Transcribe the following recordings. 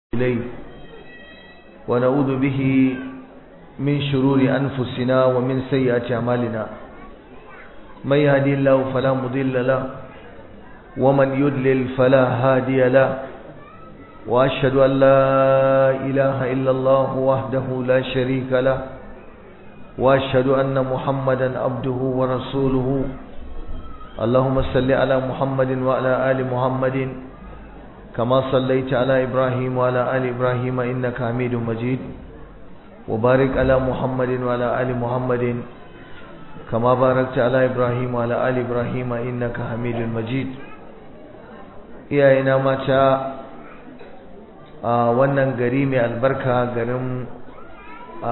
إليه ونعوذ به من شرور أنفسنا ومن سيئات أعمالنا من يهدي الله فلا مضل له ومن يضلل فلا هادي له وأشهد أن لا إله إلا الله وحده لا شريك له وأشهد أن محمدا عبده ورسوله اللهم صل على محمد وعلى آل محمد كما صليت على إبراهيم وعلى آل إبراهيم إنك حميد مجيد وبارك على محمد وعلى آل محمد كما باركت على إبراهيم وعلى آل إبراهيم إنك حميد مجيد iyayena mata a wannan gari mai albarka garin a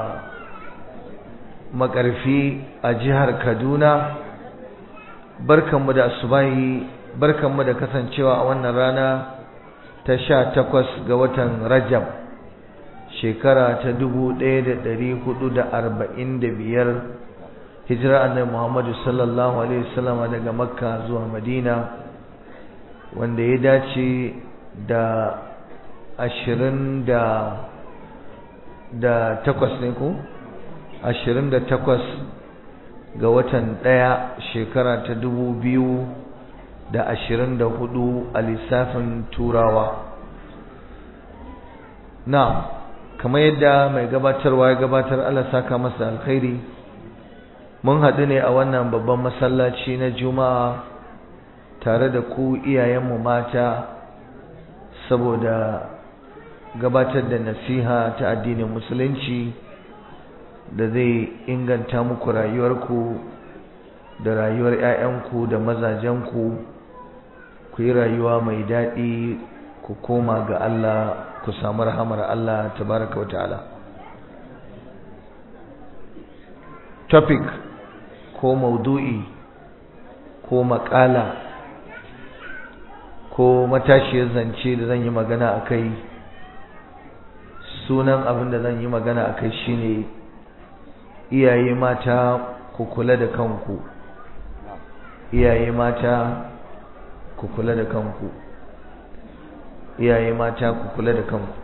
makarfi a jihar kaduna barkanmu da asubahi barkanmu da kasancewa a wannan rana ta sha takwas ga watan rajab shekara ta dubu ɗaya da ɗari hudu da arba'in da biyar hijira annabi muhammadu sallallahu alaihi wasallam daga makka zuwa madina wanda ya dace da ashirin da da takwas ne ko ashirin da takwas ga watan ɗaya shekara ta dubu biyu da ashirin da hudu a lissafin turawa na kamar yadda mai gabatarwa ya gabatar Allah saka masa alkhairi mun haɗu ne a wannan babban masallaci na juma'a tare da ku iyayenmu mata saboda gabatar da nasiha ta addinin musulunci da zai inganta muku rayuwarku da rayuwar 'ya'yanku da mazajenku ku yi rayuwa mai daɗi ku koma ga Allah ku samu rahamar Allah tabaraka wa ta'ala topic ko maudu'i ko makala ko matashiyar zance da zan yi magana a kai sunan abin da zan yi magana a kai shine iyaye mata ku kula da kanku iyaye mata ku kula da kanku iyaye mata ku kula da kanku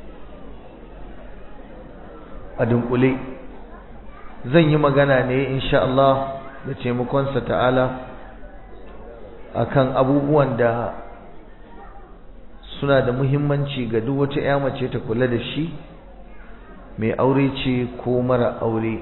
a dunkule zan yi magana ne insha Allah da taimakonsa ta'ala akan abubuwan da suna da muhimmanci ga duk wata ƴa mace ta kula da shi mai aure ce ko mara aure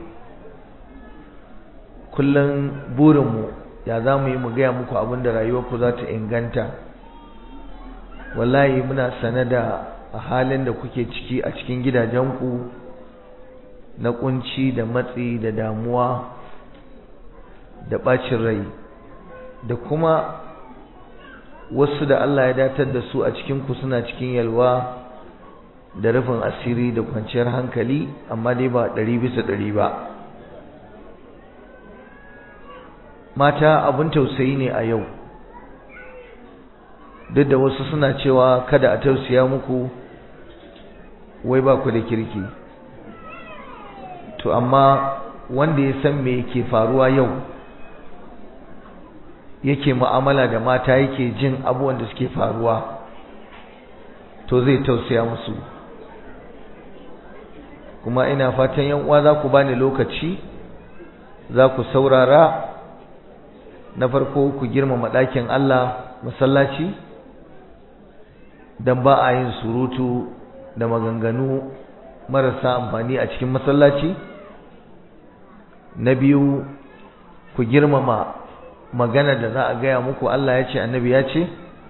kullum burinmu ya za mu yi mu gaya muku abin da rayuwarku za ta inganta wallahi muna sane da a halin da kuke ciki a cikin gidajenku na kunci da matsi da damuwa da ɓacin rai da kuma wasu da Allah ya datar da su a cikinku suna cikin yalwa da rufin asiri da kwanciyar hankali amma dai ba ɗari bisa ɗari ba mata abin tausayi ne a yau duk da wasu suna cewa kada a tausaya muku wai ba ku da kirki to amma wanda ya san me yake faruwa yau yake mu'amala da mata yake jin abubuwan da suke faruwa to zai tausaya musu kuma ina fatan yan uwa za ku bani lokaci za ku saurara na farko ku girmama ɗakin Allah masallaci don ba a yin surutu da maganganu marasa amfani a cikin masallaci na biyu ku girmama magana da za a gaya muku Allah ya ce annabi ya ce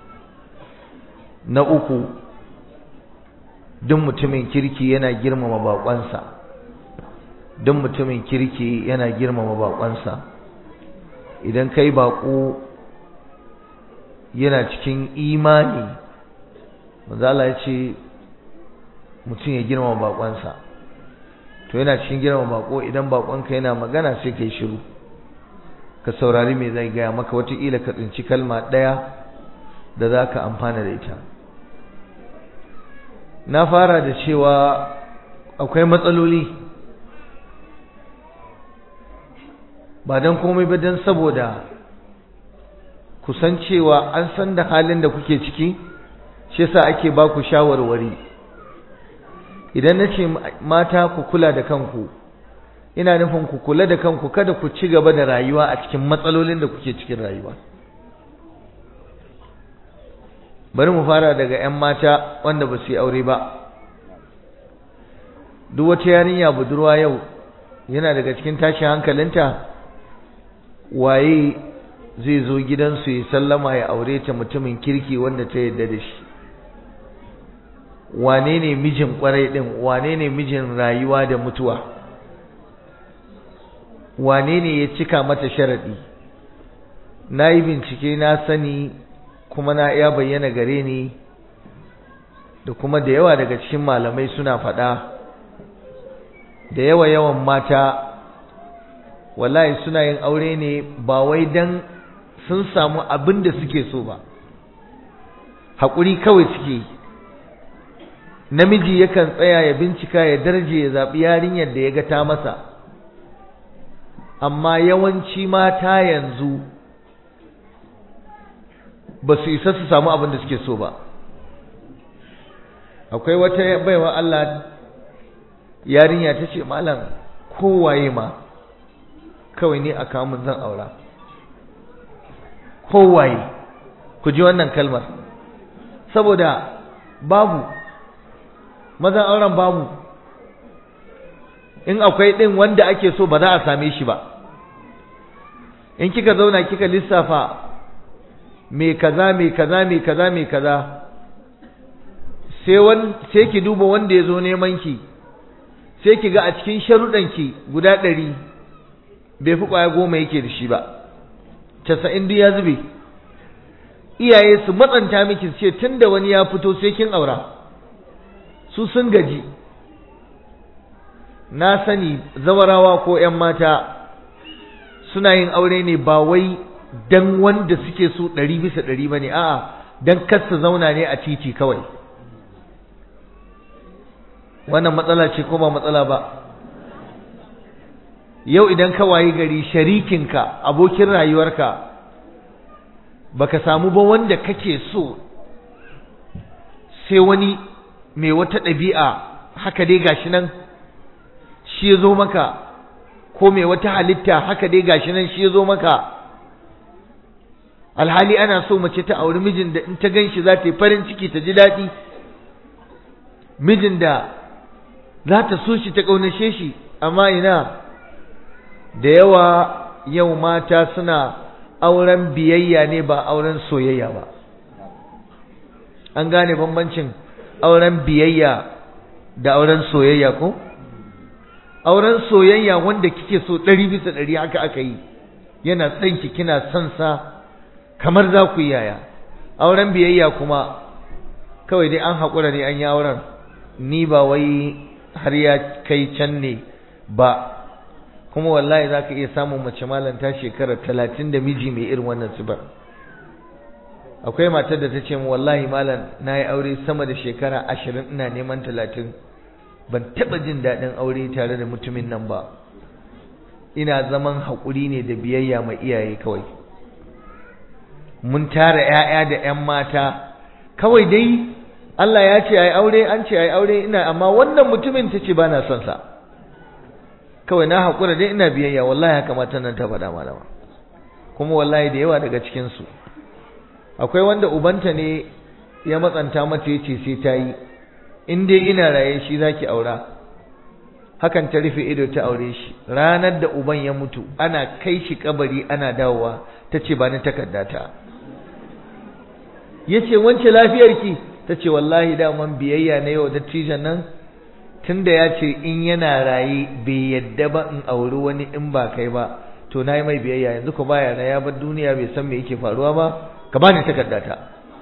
na uku duk mutumin kirki yana girmama baƙonsa duk mutumin kirki yana girmama baƙonsa idan kai baƙo yana cikin imani manzala ya ce mutum ya girmama baƙonsa to yana cikin girmama baƙo idan baƙonka yana magana sai kai shiru ka saurari me zai gaya maka wataƙila ka tsinci kalma ɗaya da za ka amfana da ita na fara da cewa akwai matsaloli ba don komai ba don saboda kusan cewa an san da halin da kuke ciki shi yasa ake ba ku shawarwari idan na ce mata ku kula da kanku ina nufin ku kula da kanku kada ku ci gaba da rayuwa a cikin matsalolin da kuke cikin rayuwa bari mu fara daga 'yan mata wanda ba su yi aure ba duk wata yarinya budurwa yau yana daga cikin tashin hankalinta waye zai zo gidansu ya sallama ya aure ta mutumin kirki wanda ta yadda da shi wane ne mijin kwarai din wane ne mijin rayuwa da mutuwa wane ne ya cika mata sharadi na yi bincike na sani kuma na iya bayyana gare ni da kuma da yawa daga cikin malamai suna faɗa da yawa yawan mata wallahi suna yin aure ne ba wai dan sun samu abin da suke so ba haƙuri kawai suke namiji yakan tsaya ya bincika ya darje ya zaɓi yarinyar da ya ga ta masa amma yawanci mata yanzu ba su isa su samu abin da suke so ba akwai wata baiwa Allah yarinya ta ce malam kowaye ma kawai ne a kamun zan aura kowaye ku ji wannan kalmar saboda babu mazan auren babu in akwai ɗin wanda ake so ba za a same shi ba in kika zauna kika lissafa me kaza me kaza me kaza me kaza sai wan sai ki duba wanda ya zo neman ki sai ki ga a cikin sharuɗanki guda ɗari bai fi ƙwaya goma yake da shi ba casa'in duk ya zube iyaye su matsanta miki su ce tun da wani ya fito sai kin aura su sun gaji na sani zawarawa ko 'yan mata suna yin aure ne ba wai dan wanda suke so ɗari bisa ɗari ba ne a'a dan kar su zauna ne a titi kawai wannan matsala ce ko ba matsala ba yau idan ka wayi gari sharikinka abokin rayuwarka baka samu ba wanda kake so sai wani mai wata ɗabi'a haka dai gashi nan shi ya zo maka ko mai wata halitta haka dai gashi nan shi ya zo maka alhali ana so mace ta auri mijin da in ta gan shi za ta yi farin ciki ta ji daɗi mijin da za ta so shi ta ƙaunace shi amma ina da yawa yau mata suna auren biyayya ne ba auren soyayya ba an gane bambancin auren biyayya da auren soyayya ko auren soyayya wanda kike so ɗari bisa ɗari haka aka yi yana son ki kina son sa kamar za ku yi yaya auren biyayya kuma kawai dai an haƙura ne an yi auren ni ba wai har ya kai can ne ba kuma wallahi za ka iya samun mace malanta shekara talatin da miji mai irin wannan sibar akwai matar da ta ce mu wallahi malam na yi aure sama da shekara ashirin ina neman talatin ban taɓa jin daɗin aure tare da mutumin nan ba ina zaman haƙuri ne da biyayya mai iyaye kawai mun tara ‘ya'ya da ‘yan mata kawai dai Allah ya ce ai aure an ce ai aure ina amma wannan mutumin ta ce ba na son sa kawai na haƙura dai ina biyayya wallahi haka matan nan ta faɗa malama kuma wallahi da yawa daga cikinsu akwai wanda ubanta ne ya matsanta mata ya ce sai ta yi in dai ina raye shi za ki aura hakan ta rufe ido ta aure shi ranar da uban ya mutu ana kai shi kabari ana dawowa ta ce ba ni takardata ya ce wance lafiyarki ta ce wallahi daman biyayya na yau dattijan nan tunda ya ce in yana raye bai yadda ba in auri wani in ba kai ba to na yi mai biyayya yanzu ko baya na ya bar duniya bai san me yake faruwa ba ka bani takardata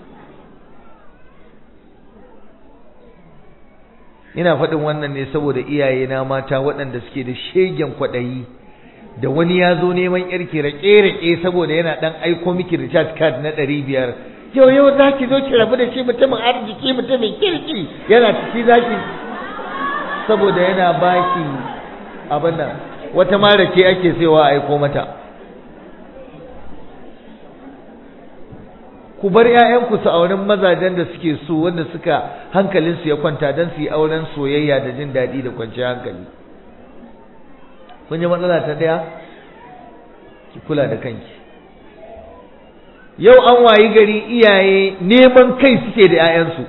ina faɗin wannan ne saboda iyaye na mata waɗanda suke da shegen kwaɗayi da wani ya zo neman yarki raƙe-raƙe saboda yana ɗan aiko miki recharge card na ɗari biyar yau yau za ki zo ki rabu da shi mutumin arziki mutumin kirki yana ciki za ki saboda yana baki abin nan wata ma rake ake sayowa a aiko mata ku bar ƴaƴanku su auren mazajen da suke so wanda suka hankalinsu ya kwanta don su yi auren soyayya da jin daɗi da kwanciyar hankali kun ji matsala ta ɗaya ki kula da kanki yau an wayi gari iyaye neman kai suke da 'ya'yansu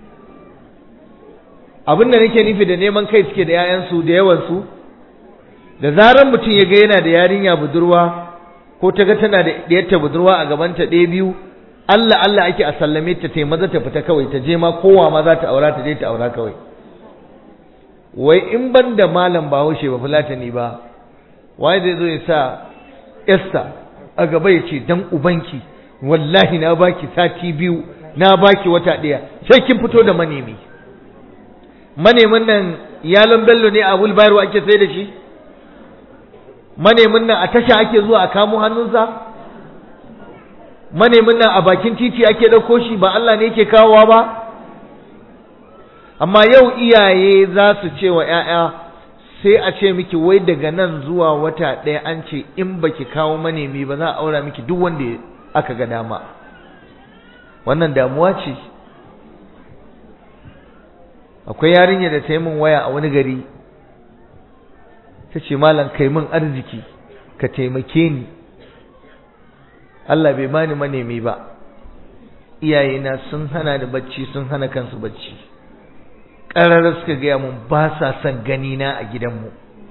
abin da nake nufi da neman kai suke da 'ya'yansu da yawansu da zarar mutum ya ga yana da yarinya budurwa ko ta ga tana da ɗiyarta budurwa a gabanta ɗaya biyu Allah Allah ake a sallame ta ta maza ta fita kawai ta je ma kowa ma za ta aura ta je ta aura kawai wai in ban da malam bahaushe ba fulatani ba waye zai zo ya sa Esther a gaba ya ce dan ubanki wallahi na baki sati biyu na baki wata ɗaya sai kin fito da manemi manemin nan yalon bello ne a wulbayarwa ake sai da shi manemin nan a tasha ake zuwa a kamo hannunsa manemin nan a bakin titi ake ɗauko shi ba Allah ne yake kawowa ba amma yau iyaye za su ce wa ‘ya'ya sai a ce miki wai daga nan zuwa wata ɗaya an ce in baki kawo manemi ba za a aura miki duk wanda aka ga dama wannan damuwa ce akwai yarinya da ta yi min waya a wani gari ta ce malam kai min arziki ka taimake ni Allah bai bani manemi ba iyayena sun hana ni bacci sun hana kansu bacci ƙarar suka gaya mun ba sa son gani na a gidanmu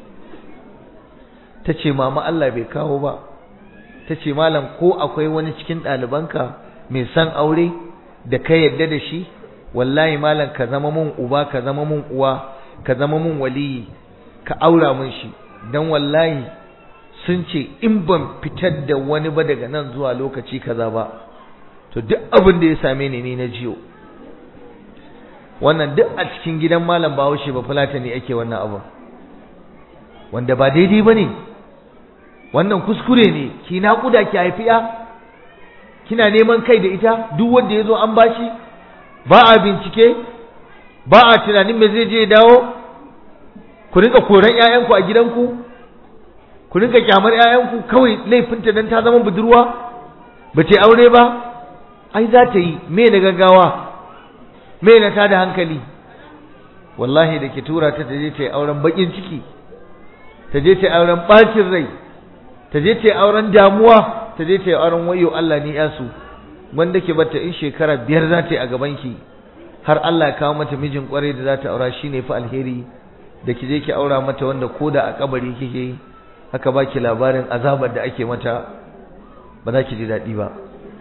ta ce mama Allah bai kawo ba ta ce malam ko akwai wani cikin ɗalibanka mai son aure da ka yadda da shi wallahi malam ka zama mun uba ka zama mun uwa ka zama mun waliyi ka aura mun shi dan wallahi sun ce in ban fitar da wani ba daga nan zuwa lokaci kaza ba to duk abin da ya same ni ni na jiyo wannan duk a cikin gidan malam bahaushe ba fulata ne ake wannan abu wanda ba daidai ba ne wannan kuskure ne ki naƙuda ki haifi ya kina neman kai da ita duk wanda ya zo an bashi ba a bincike ba a tunanin me zai je ya dawo ku rinka koran ƴaƴanku a gidanku ku rinka kyamar ƴaƴanku kawai laifinta dan ta zama budurwa ba ta aure ba ai za ta yi me na gaggawa me na tada hankali wallahi da ke tura ta ta je ta yi auren bakin ciki ta je ta yi auren bacin rai ta je ta yi auren damuwa ta je ta yi auren wayo Allah ni yasu wanda ke bata in shekara biyar za ta yi a gabanki har Allah ya kawo mata mijin kwarai da za ta aura shine fa alheri da ki je ki aura mata wanda koda a kabari kike haka baki labarin azabar da ake mata ba za ki ji daɗi ba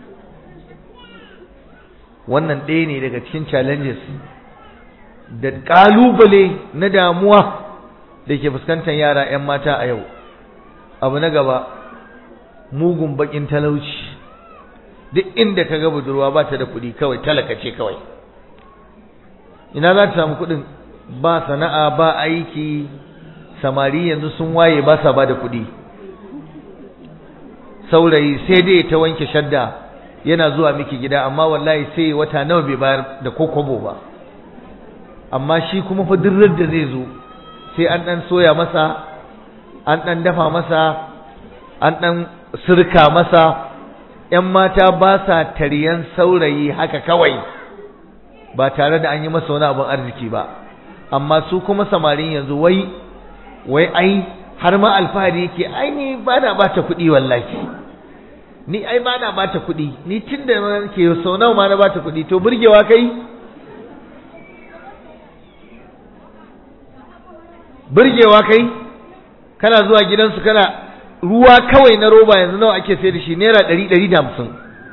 wannan ɗaya ne daga cikin challenges da ƙalubale na damuwa da ke fuskantar yara 'yan mata a yau abu na gaba mugun baƙin talauci duk inda ka ga budurwa ba ta da kuɗi kawai talaka ce kawai ina za ta samu kuɗin ba sana'a ba aiki samari yanzu sun waye ba sa ba da kuɗi saurayi sai dai ta wanke shadda yana zuwa miki gida amma wallahi sai wata nawa bai bayar da kokobo ba amma shi kuma fa dirrar da zai zo sai an dan soya masa an dan dafa masa an dan sirka masa ƴan mata ba sa tariyan saurayi haka kawai ba tare da an yi masa wani abin arziki ba amma su kuma samarin yanzu wai wai ai har ma alfahari yake ai ni ba na bata kuɗi wallahi ni ai ba na bata kuɗi ni tun da ke sau nawa ma na bata kuɗi to burgewa kai burgewa kai kana zuwa gidansu kana ruwa kawai na roba yanzu nawa ake sayar da shi naira ɗari ɗari da hamsin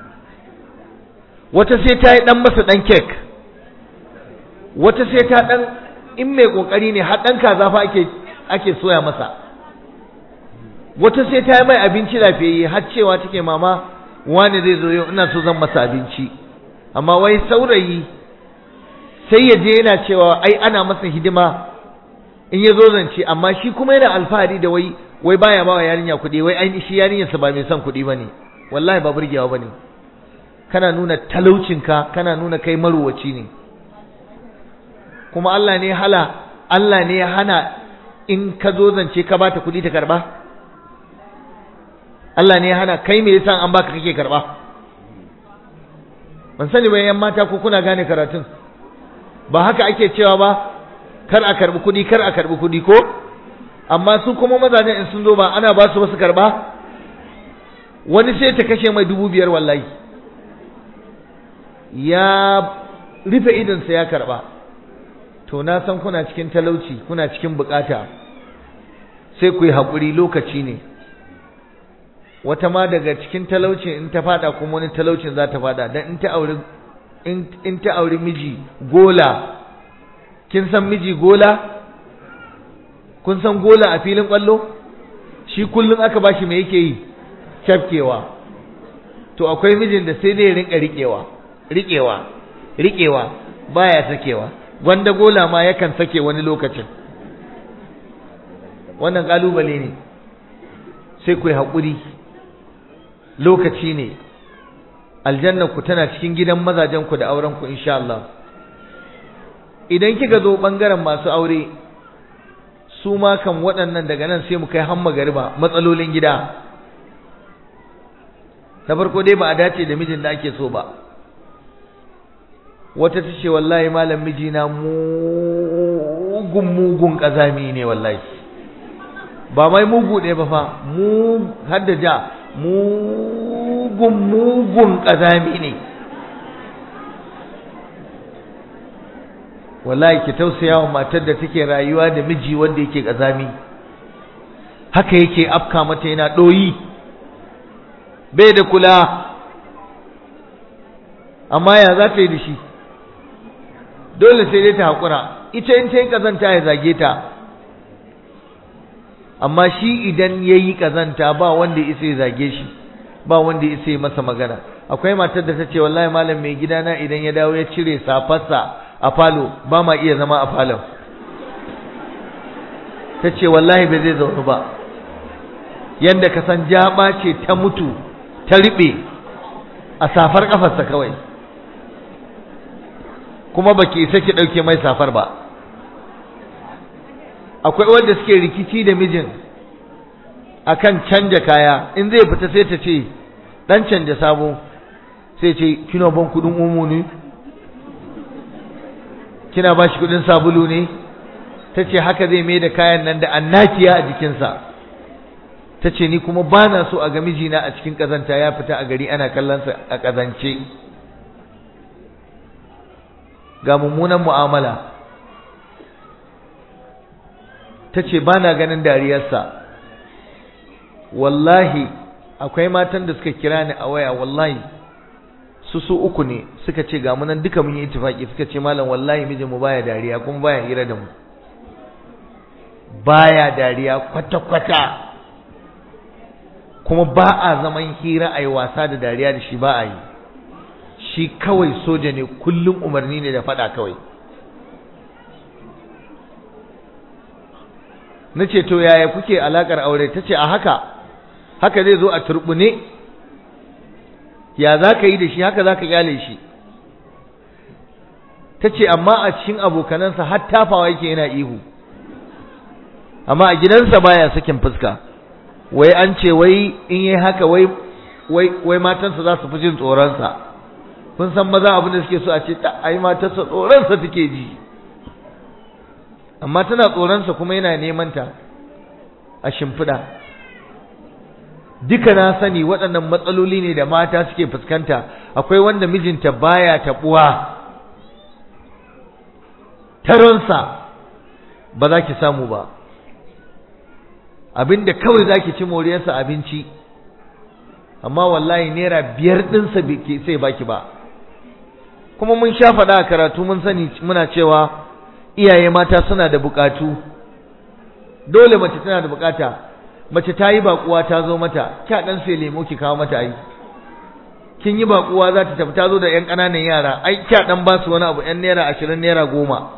wata sai ta yi ɗan masa ɗan kek wata sai ta ɗan in mai ƙoƙari ne har ɗan kaza fa ake ake soya masa wata sai ta yi mai abinci lafiyayye har cewa take mama wani zai zo yau ina so zan masa abinci amma wai saurayi sai ya je yana cewa ai ana masa hidima in ya zo zance amma shi kuma yana alfahari da wai wai baya ba wa yarinya kuɗi wai ai shi yarinyarsa ba mai son kuɗi bane wallahi ba burgewa bane kana nuna talaucinka kana nuna kai maruwaci ne kuma Allah ne hala Allah ne ya hana in ka zo zance ka bata kuɗi ta karba Allah ne ya hana kai me yasa an baka kake karba ban sani ba yan mata ko kuna gane karatun ba haka ake cewa ba kar a karbi kuɗi kar a karbi kuɗi ko amma su kuma mazajen in sun zo ba ana ba su wasu karba wani sai ta kashe mai dubu biyar wallahi ya rufe idonsa ya karba to na san kuna cikin talauci kuna cikin bukata sai ku yi haƙuri lokaci ne wata ma daga cikin talaucin in ta fada kuma wani talaucin za ta fada dan in ta auri in ta auri miji gola kin san miji gola kun san gola a filin kwallo shi kullum aka bashi me yake yi cafkewa to akwai mijin da sai dai rinka riƙewa riƙewa riƙewa baya sakewa gwanda gola ma yakan sake wani lokacin wannan kalubale ne sai ku yi haƙuri lokaci ne aljanna ku tana cikin gidan mazajen ku da auren ku insha Allah idan kika zo bangaren masu aure su ma kan waɗannan daga nan sai mu kai hamma gariba matsalolin gida na farko dai ba a dace da mijin da ake so ba wata ta ce wallahi malam mijina mugun mugun ƙazami ne wallahi ba mai mugu ɗaya ba fa mu hadda ja mugun mugun ƙazami ne wallahi ki tausaya wa matar da take rayuwa da miji wanda yake ƙazami haka yake afka mata yana ɗoyi bai da kula amma ya za ta yi da shi dole sai dai ta haƙura ita in ta yi ƙazanta ya zage ta amma shi idan ya yi ƙazanta ba wanda isa ya zage shi ba wanda isa ya masa magana akwai matar da ta ce wallahi malam mai gidana idan ya dawo ya cire safarsa a falo ba ma iya zama a falon ta ce wallahi bai zai zaune ba yadda ka san jaba ce ta mutu ta riɓe a safar ƙafarsa kawai kuma baki isa ki ɗauke mai safar ba akwai wanda suke rikici da mijin akan canja kaya in zai fita sai ta ce dan canja sabo sai ce kina ban kudin omo ne kina ba shi kudin sabulu ne ta ce haka zai mai da kayan nan da annakiya a jikinsa ta ce ni kuma ba na so a ga mijina a cikin ƙazanta ya fita a gari ana kallonsa a ƙazance ga mummunan mu'amala ta ce ba na ganin dariyarsa wallahi akwai matan da suka kira ni a waya wallahi su su uku ne suka ce ga munan duka mun yi itifaki suka ce malam wallahi mijinmu baya dariya kuma baya hira da mu baya dariya kwata-kwata kuma ba a zaman hira a yi wasa da dariya da shi ba a yi shi kawai soja ne kullum umarni ne da faɗa kawai na ce to yaya kuke alakar aure ta ce a haka haka zai zo a turbune ya za ka yi da shi haka za ka kyale shi ta ce amma a cikin abokanansa har tafawa yake yana ihu amma a gidansa baya sakin fuska wai an ce wai in yi haka wai wai wai matansa za su fi jin tsoronsa kun san maza abin da suke so a ce ai matarsa tsoronsa take ji amma tana tsoronsa kuma yana neman ta a shimfiɗa duka na sani waɗannan matsaloli ne da mata suke fuskanta akwai wanda mijinta baya taɓuwa taronsa ba za ki samu ba abinda kawai za ki ci moriyarsa abinci amma wallahi naira biyar ɗinsa bai sai baki ba kuma mun sha faɗa a karatu mun sani muna cewa iyaye mata suna da bukatu dole mace tana da bukata mace ta yi bakuwa ta zo mata kya dan sai lemo ki kawo mata ai kin yi bakuwa za ta tafi ta zo da yan ƙananan yara ai kya dan ba su wani abu yan naira ashirin naira goma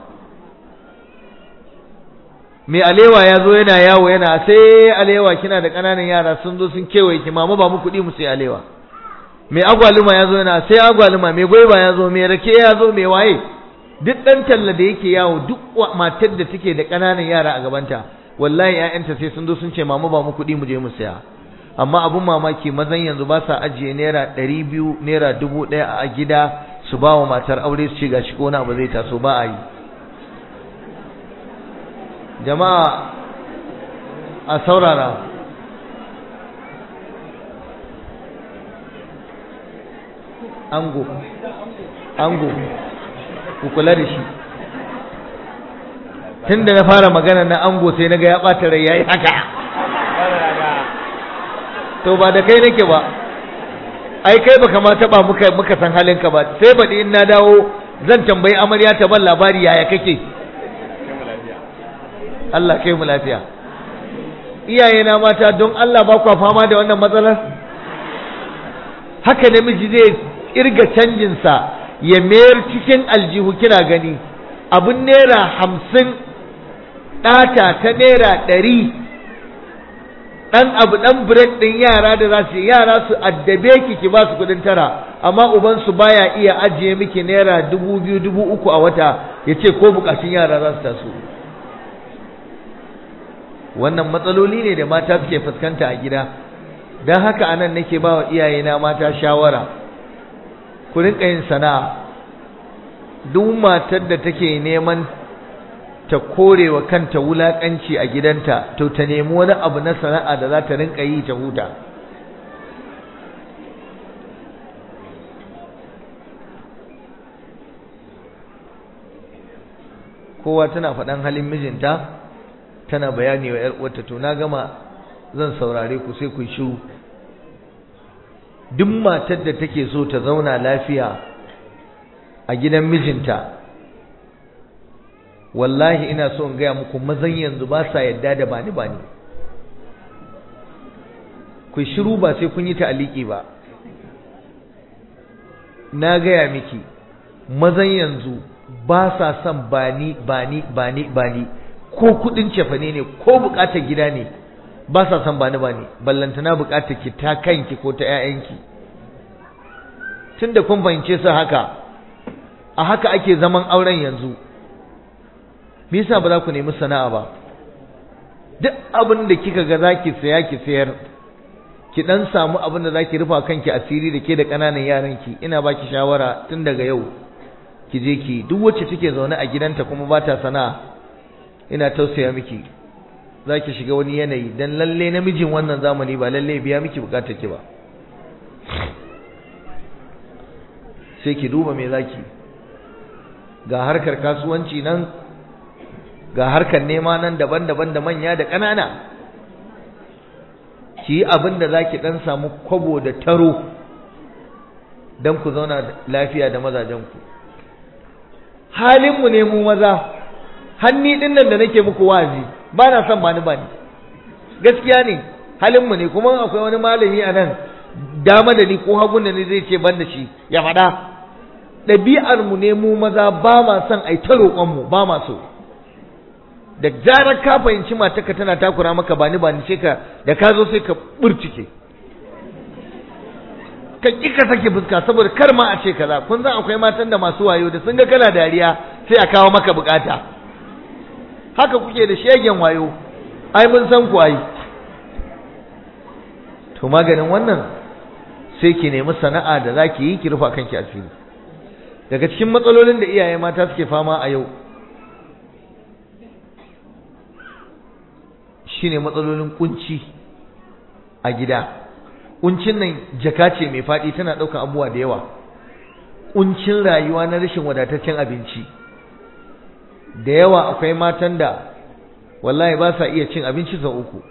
mai alewa ya zo yana yawo yana sai alewa kina da ƙananan yara sun zo sun kewaye ki mama ba mu kuɗi mu sai alewa mai agwaluma ya zo yana sai agwaluma mai gwaiba ya zo mai rake ya zo mai waye duk ɗan talla da yake yawo duk matar da take da ƙananan yara a gabanta wallahi ƴaƴanta sai sun zo sun ce mama ba mu kuɗi mu je mu saya amma abun mamaki mazan yanzu ba sa ajiye naira ɗari biyu naira dubu ɗaya a gida su ba wa matar aure su ce ga shi ko wani abu zai taso ba a yi jama'a a saurara ango ango ku kula da shi tun da na fara magana na ango sai na ga ya ɓata rai ya yi haka to ba da kai nake ba ai kai baka ma taba muka muka san halinka ba sai baɗi in na dawo zan tambayi amarya ta ban labari yaya kake Allah kai mu lafiya iyaye na mata don Allah ba kwa fama da wannan matsalar haka namiji zai kirga canjin sa ya mayar cikin aljihu kina gani abun naira hamsin ɗata ta naira ɗari dan abu dan break din yara da za su yara su addabe ki ki ba su kudin tara amma uban su baya iya ajiye miki naira dubu biyu dubu uku a wata ya ce ko bukatun yara za su taso wannan matsaloli ne da mata suke fuskanta a gida don haka anan nake ba wa iyayena mata shawara ku rinka yin sana'a duk matar da take neman ta kore wa kanta wulaƙanci a gidanta to ta nemi wani abu na sana'a da za ta rinka yi ta huta kowa tana faɗan halin mijinta tana bayani wa ‘yar uwarta to na gama zan saurare ku sai ku shiru duk matar da take so ta zauna lafiya a gidan mijinta wallahi ina so in gaya muku mazan yanzu ba sa yadda da bani bani ku shiru ba sai kun yi ta'aliki ba na gaya miki mazan yanzu ba sa son bani bani bani bani ko kudin cefane ne ko bukatar gida ne ba sa son bani bani ballantana bukatar ki ta kanki ko ta 'ya'yanki tunda kun fahimce su haka a haka ake zaman auren yanzu me yasa ba za ku nemi sana'a ba duk abin da kika ga zaki saya ki sayar ki dan samu abin da zaki rufa kanki asiri da ke da kananan yaran ki ina baki shawara tun daga yau ki je ki duk wacce take zaune a gidanta kuma ba ta sana'a ina tausaya miki zaki shiga wani yanayi dan lalle namijin wannan zamani ba lalle biya miki bukatar ki ba sai ki duba me zaki ga harkar kasuwanci nan ga harkar nema nan daban-daban da manya da ƙanana ki yi abin da za ki ɗan samu kwabo da taro don ku zauna lafiya da mazajenku halinmu ne mu maza hanni ɗin nan da nake muku wazi ba na son bani bani gaskiya ne halinmu ne kuma akwai wani malami a nan dama da ni ko hagun da ni zai ce ban da shi ya faɗa ɗabi'armu ne mu maza ba ma son ai ta roƙonmu ba ma so da zarar ka fahimci matarka tana takura maka bani bani sai ka da ka zo sai ka burcike ka ƙi ka sake fuska saboda kar ma a ce kaza kun san akwai matan da masu wayo da sun ga kana dariya sai a kawo maka bukata haka kuke da shegen wayo ai mun san ku ai to maganin wannan sai ki nemi sana'a da zaki yi ki rufa kanki asiri daga cikin matsalolin da iyaye mata suke fama a yau shine matsalolin kunci a gida kuncin nan jaka ce mai faɗi tana ɗaukar abubuwa da yawa kuncin rayuwa na rashin wadataccen abinci da yawa akwai matan da wallahi ba sa iya cin abinci sau uku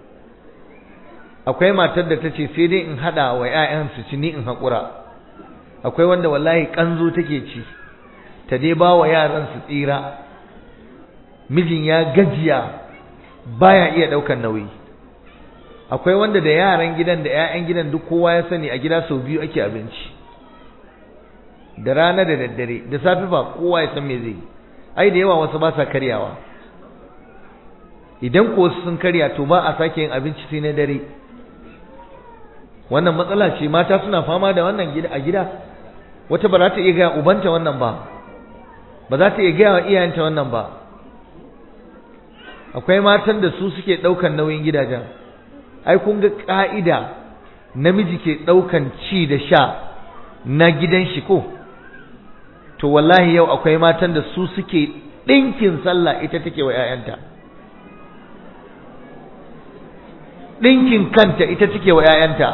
akwai matar da ta ce sai dai in haɗa wa 'ya'yan su ci ni in haƙura akwai wanda wallahi ƙanzo take ci ta dai ba wa yaran su tsira mijin ya gajiya baya iya ɗaukan nauyi akwai wanda da yaran gidan da 'ya'yan gidan duk kowa ya sani a gida sau biyu ake abinci da rana da daddare da safe ba kowa ya san me zai ai da yawa wasu ba sa karyawa idan ko wasu sun karya to ba a sake yin abinci sai na dare wannan matsala ce mata suna fama da wannan gida a gida wata ba za ta iya gaya ubanta wannan ba ba za ta iya gaya wa iyayenta wannan ba akwai matan da su suke ɗaukan nauyin gidajen ai kun ga ka'ida namiji ke ɗaukan ci da sha na gidan shi ko to wallahi yau akwai matan da su suke ɗinkin sallah ita take wa 'ya'yanta ɗinkin kanta ita take wa 'ya'yanta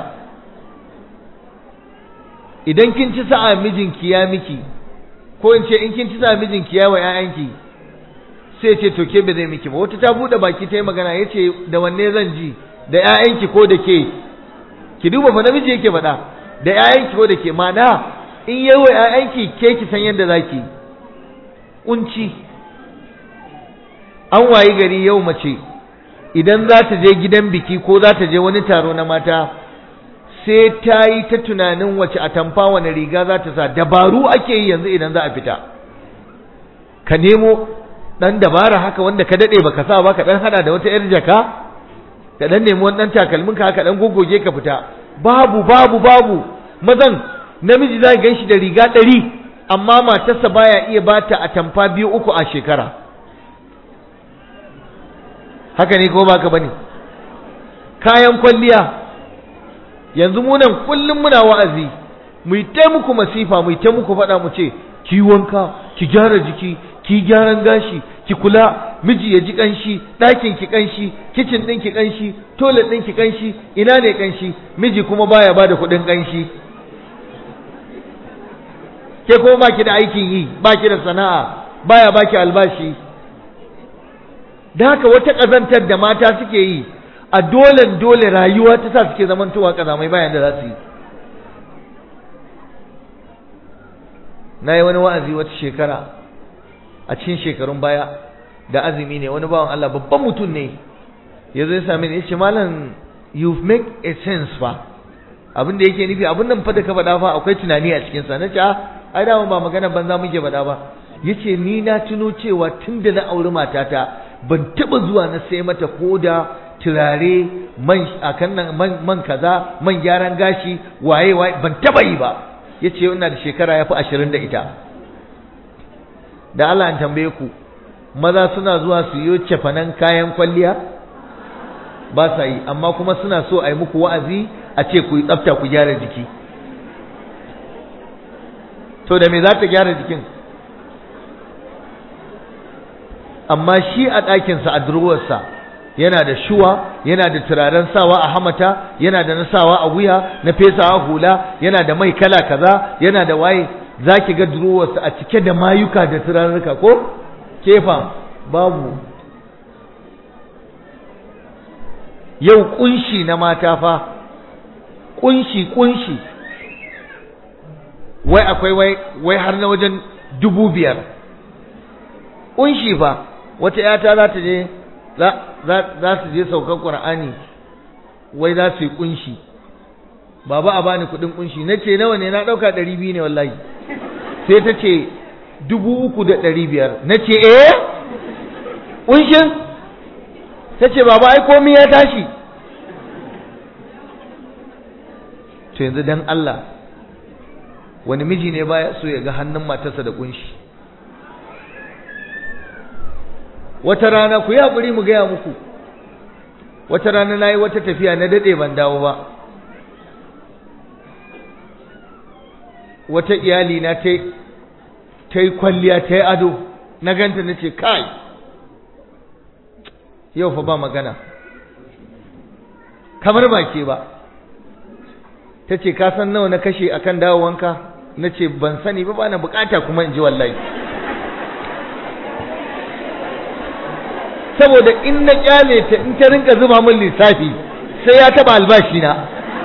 idan kin ci sa'a mijinki ya miki ko in ce in kin ci sa'a mijinki ya wa 'ya'yanki sai ce to ke ba zai miki ba wata ta buɗe baki ta yi magana ya ce da wanne zan ji da 'ya'yanki ko da ke ki duba fa namiji yake faɗa da 'ya'yanki ko da ke mana in yi wa 'ya'yanki ke ki san yadda za ki kunci an wayi gari yau mace idan za ta je gidan biki ko za ta je wani taro na mata sai ta yi ta tunanin wace a tamfa wani riga za ta sa dabaru ake yi yanzu idan za a fita ka nemo ɗan dabara haka wanda ka daɗe baka sa ba ka ɗan hada da wata 'yar jaka ka ɗan nemi wani ɗan takalmin ka haka ɗan gogoge ka fita babu babu babu mazan namiji za gan shi da riga ɗari amma matarsa baya iya bata a tamfa biyu uku a shekara haka ne ko baka bane kayan kwalliya yanzu mu nan kullum muna wa'azi mu yi ta muku masifa mu yi ta muku faɗa mu ce ki wanka ki gyara jiki ki gyaran gashi ki kula miji ya ji kanshi ɗakin ki kanshi kicin ɗin ki kanshi toilet ɗin ki kanshi ina ne kanshi miji kuma baya bada kuɗin kanshi ke kuma baki da aikin yi baki da sana'a baya baki albashi da haka wata ƙazantar da mata suke yi a dole dole rayuwa ta sa suke zamantowa ƙazamai bayan da za su yi na yi wani wa'azi wata shekara a cikin shekarun baya da azumi ne wani bawan Allah babban mutum ne ya zo ya sami ni ya ce malam you make a sense fa abin da yake nufi abin nan fa da ka faɗa fa akwai tunani a cikinsa na ce ai dama ba magana banza muke faɗa ba yace ni na tuno cewa tun da na auri matata ban taɓa zuwa na sai mata koda turare man akan nan man, man kaza man gyaran gashi waye waye ban taɓa yi ba yace ina da shekara yafi ashirin da ita da Allah an tambaye ku maza suna zuwa su yi cefanen kayan kwalliya ba sa yi amma kuma suna so a yi muku wa'azi a ce ku yi tsafta ku gyara jiki to da me za ta gyara jikin amma shi a ɗakinsa a durwarsa yana da shuwa yana da turaren sawa a hamata yana da na sawa a wuya na fesawa hula yana da mai kala kaza yana da waye za ki ga durwarsa a cike da mayuka da turarruka ko kefa babu yau kunshi na mata fa kunshi kunshi wai akwai wai wai har na wajen dubu biyar kunshi fa wata yata za ta je za su je saukan qur'ani wai za su yi kunshi baba a bani kudin kunshi na ce nawa ne na dauka ɗari biyu ne wallahi sai ta ce dubu uku da ɗari biyar na ce eh kunshin ta ce baba ai komi ya tashi to yanzu dan Allah wani miji ne baya so ya ga hannun matarsa da kunshi wata rana ku yi haƙuri mu gaya muku wata rana na yi wata tafiya na daɗe ban dawo ba wata iyali na ta yi kwalliya ta yi ado na ganta na ce kai yau fa ba magana kamar ba ke ba ta ce ka san nawa na kashe akan dawowanka na ce ban sani ba ba na bukata kuma in ji wallahi saboda in na kyale ta in ta rinka zuba min lissafi sai ya taba albashi na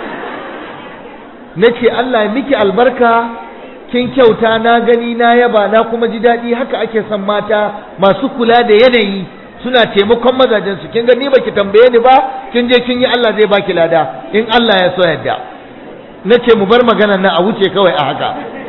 na ce Allah miki albarka kin kyauta na gani na yaba na kuma ji daɗi haka ake son mata masu kula da yanayi suna taimakon mazajen su kin ga ni baki tambaye ni ba kin je kin yi Allah zai baki lada in Allah ya so yadda na ce mu bar maganar nan a wuce kawai a haka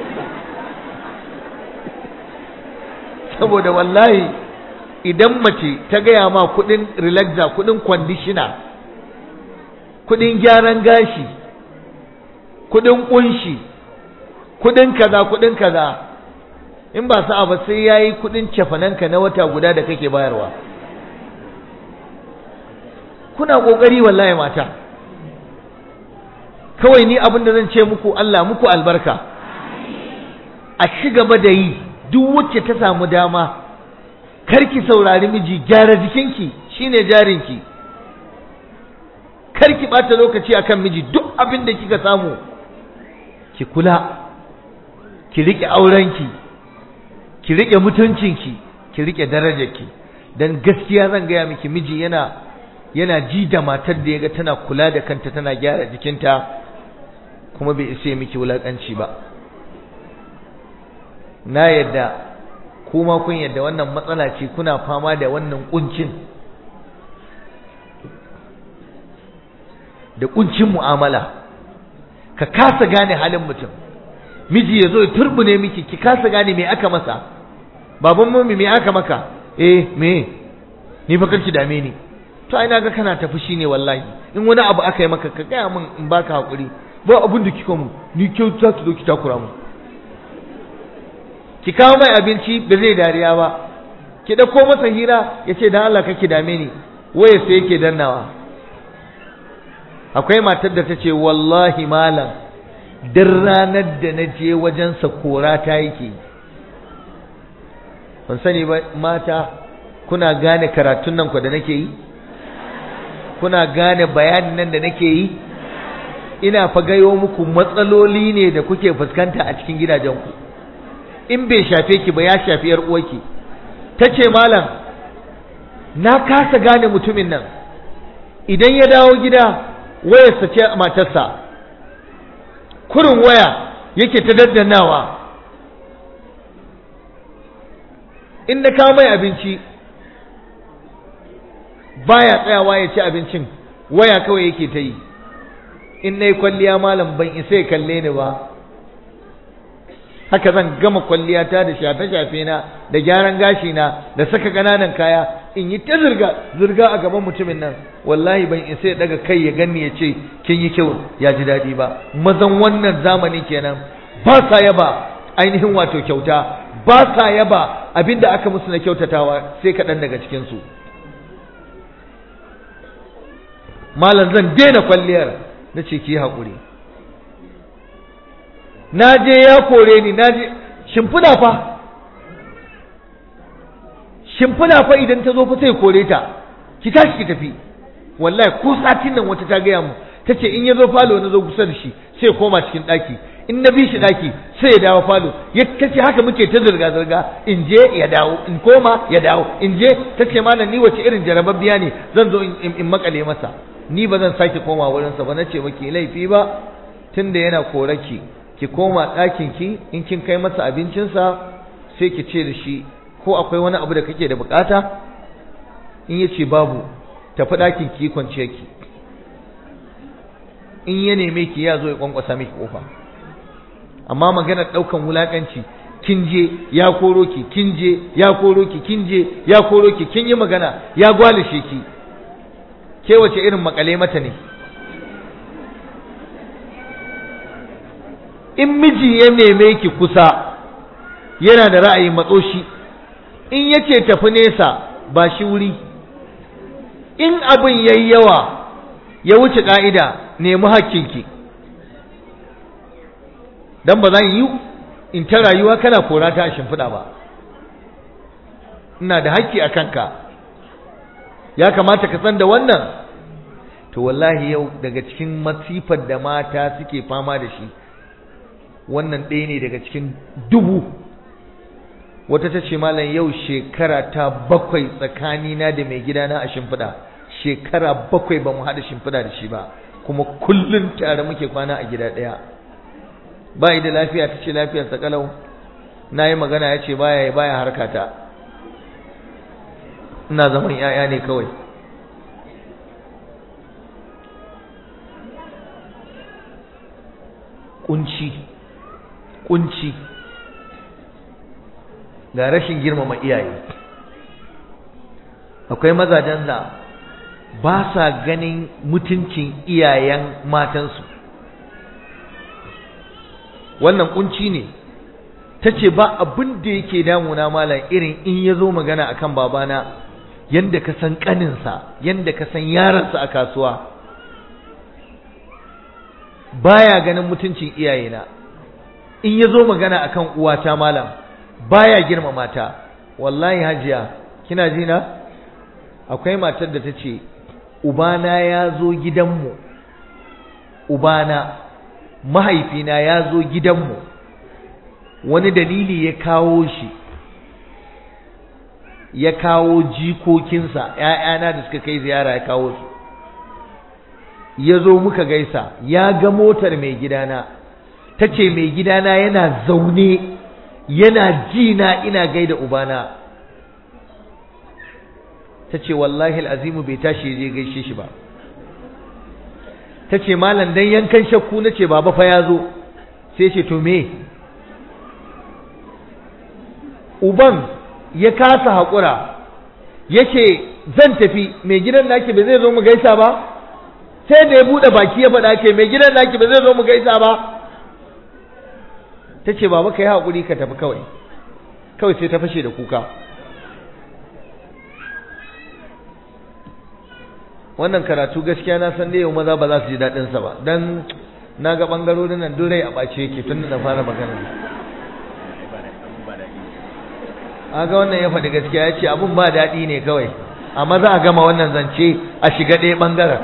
saboda wallahi idan mace ta gaya ma kudin relaxer kudin conditioner kudin gyaran gashi kudin kunshi kudin kaza kudin kaza in ba sa'a ba sai yayi kudin cefananka na wata guda da kake bayarwa kuna kokari wallahi mata kawai ni abin da zan ce muku Allah muku albarka a ci gaba da yi duk wacce ta samu dama karki saurari miji gyara jikinki shine jarinki karki bata lokaci akan miji duk abin da kika samu ki kula ki rike aurenki ki rike mutuncinki ki rike darajarki dan gaskiya zan gaya miki miji yana yana ji da matar da yaga tana kula da kanta tana gyara jikinta kuma bai isa miki wulakanci ba na yadda kuma kun yadda wannan matsala ce kuna fama da wannan kuncin da kuncin mu'amala ka kasa gane halin mutum miji ya zo ya turbune miki ki kasa gane me aka masa baban mummi me aka maka eh me ni fa kanki dame ni to ai naga kana tafi shine wallahi in wani abu aka yi maka ka gaya min in baka hakuri ba abun da kika mu ni kyauta ki zo ki takura mu ki kawo mai abinci ba zai dariya ba ki dauko masa hira ya ce dan Allah kake dame ni waye sai yake dannawa akwai matar da ta ce wallahi malam duk ranar da na je wajensa kora ta yake ban sani ba mata kuna gane karatun nan ku da nake yi kuna gane bayanin nan da nake yi ina fa gayo muku matsaloli ne da kuke fuskanta a cikin gidajenku in bai shafe ki ba ya shafi yar uwarki tace malam na kasa gane mutumin nan idan ya dawo gida wayarsa ce matarsa kurin waya yake ta daddanawa in na kawo mai abinci baya tsayawa ya ci abincin waya kawai yake ta yi in na yi kwalliya malam ban isa ya kalle ni ba haka zan gama kwalliyata da shafe-shafe na da gyaran gashi na da saka ƙananan kaya in yi ta zirga zirga a gaban mutumin nan wallahi ban isa ya daga kai ya ganni ya ce kin yi kyau ya ji daɗi ba mazan wannan zamani kenan ba sa yaba ainihin wato kyauta ba sa yaba abinda aka musu na kyautatawa sai kaɗan daga cikinsu malam zan daina kwalliyar na ce ki haƙuri na je ya kore ni na je shimfiɗa fa shimfiɗa fa idan ta zo fa sai kore ta ki tashi ki tafi wallahi ko satin nan wata ta gaya mu ta ce in ya zo falo na zo kusa da shi sai koma cikin ɗaki in na bi shi ɗaki sai ya dawo falo ya ta ce haka muke ta zirga-zirga in je ya dawo in koma ya dawo in je ta ce malam ni wace irin jarababbiya ne zan zo in makale masa ni ba zan sake koma wurinsa ba na ce maki laifi ba tunda yana koraki ki koma ɗakin ki in kin kai masa abincinsa sai ki ce da shi ko akwai wani abu da kake da bukata in ya ce babu tafi ɗakin ki kwanciya ki in ya neme ki ya zo ya kwankwasa miki kofa amma maganar ɗaukan wulakanci kin je ya koro ki kin je ya koro ki kin je ya koro ki kin yi magana ya gwalishe ki ke wace irin makale mata ne in miji ya neme ki kusa yana da ra'ayin matso shi in yace tafi nesa ba shi wuri in abin yayi yawa ya wuce ka'ida nemi hakkinki dan ba zan yi in ta rayuwa kana kora ta a shimfiɗa ba ina da hakki a kanka ya kamata ka san da wannan to wallahi yau daga cikin masifar da mata suke fama da shi wannan ɗaya ne daga cikin dubu wata ta ce malam yau shekara ta bakwai tsakanina da mai gidana a shimfiɗa shekara bakwai ba mu haɗa shimfiɗa da shi ba kuma kullum tare muke kwana a gida ɗaya ba da lafiya ta ce lafiyarsa kalau na yi magana ya ce baya yi baya harkata ina zaman 'ya'ya ne kawai kunci kunci ga rashin girmama iyaye akwai mazajen da ba sa ganin mutuncin iyayen matansu wannan kunci ne ta ce ba abin da yake damuna malam irin in ya zo magana akan babana yadda ka san kaninsa yadda ka san yaransa a kasuwa baya ganin mutuncin iyayena in ya zo magana akan uwata malam baya girmama ta wallahi hajiya kina ji na akwai matar da ta ce ubana ya zo gidanmu ubana mahaifina ya zo gidanmu wani dalili ya kawo shi ya kawo jikokinsa ‘ya'yana da suka kai ziyara ya kawo su ya zo muka gaisa ya ga motar mai gidana ta ce mai gidana yana zaune yana ji na ina gaida ubana ta ce wallahi al'azimu bai tashi je gaishe shi ba ta ce malam dan yankan shakku na ce baba fa ya zo sai ce to me uban ya kasa haƙura ya ce zan tafi mai gidan naki ba zai zo mu gaisa ba sai da ya buɗe baki ya faɗa ke mai gidan naki ba zai zo mu gaisa ba ta ce baba ka yi haƙuri ka tafi kawai kawai sai ta fashe da kuka wannan karatu gaskiya na san da yau maza ba za su ji daɗinsa ba don na ga ɓangarorin nan durai a ɓace yake tun da na fara magana aga wannan ya faɗi gaskiya ya ce abun ba daɗi ne kawai amma za a gama wannan zance a shiga ɗaya ɓangaren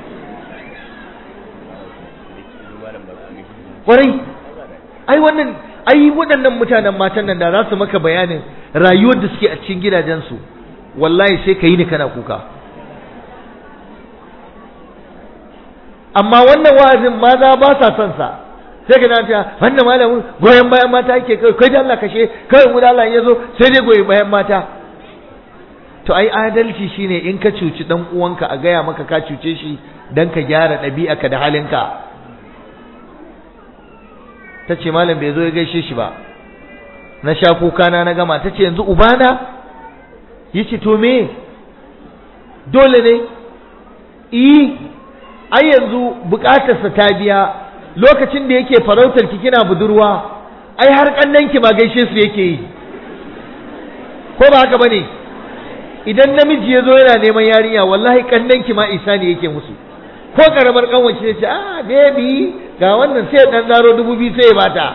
ƙwarai ai wannan ai waɗannan mutanen matan nan da za su maka bayanin rayuwar da suke a cikin gidajensu wallahi sai ka yi ni kana kuka amma wannan wa'azin maza ba sa son sa sai ka ta wannan malamin goyon bayan mata yake kai kai da Allah kashe kai mu da Allah ya zo sai dai goyi bayan mata to ai adalci shine in ka cuci dan uwanka a gaya maka ka cuce shi dan ka gyara ɗabi'arka da halinka ta ce malam bai zo ya gaishe shi ba na sha kuka na na gama ta ce yanzu ubana ya ce to me dole ne i ai yanzu bukatarsa ta biya lokacin da yake farautar ki kina budurwa ai har kannan ki ma gaishe su yake yi ko ba haka bane idan namiji ya zo yana neman yarinya wallahi kannan ki ma isa ne yake musu ko karamar kanwace ne ce ah baby ga wannan sai dan zaro dubu biyu sai ya bata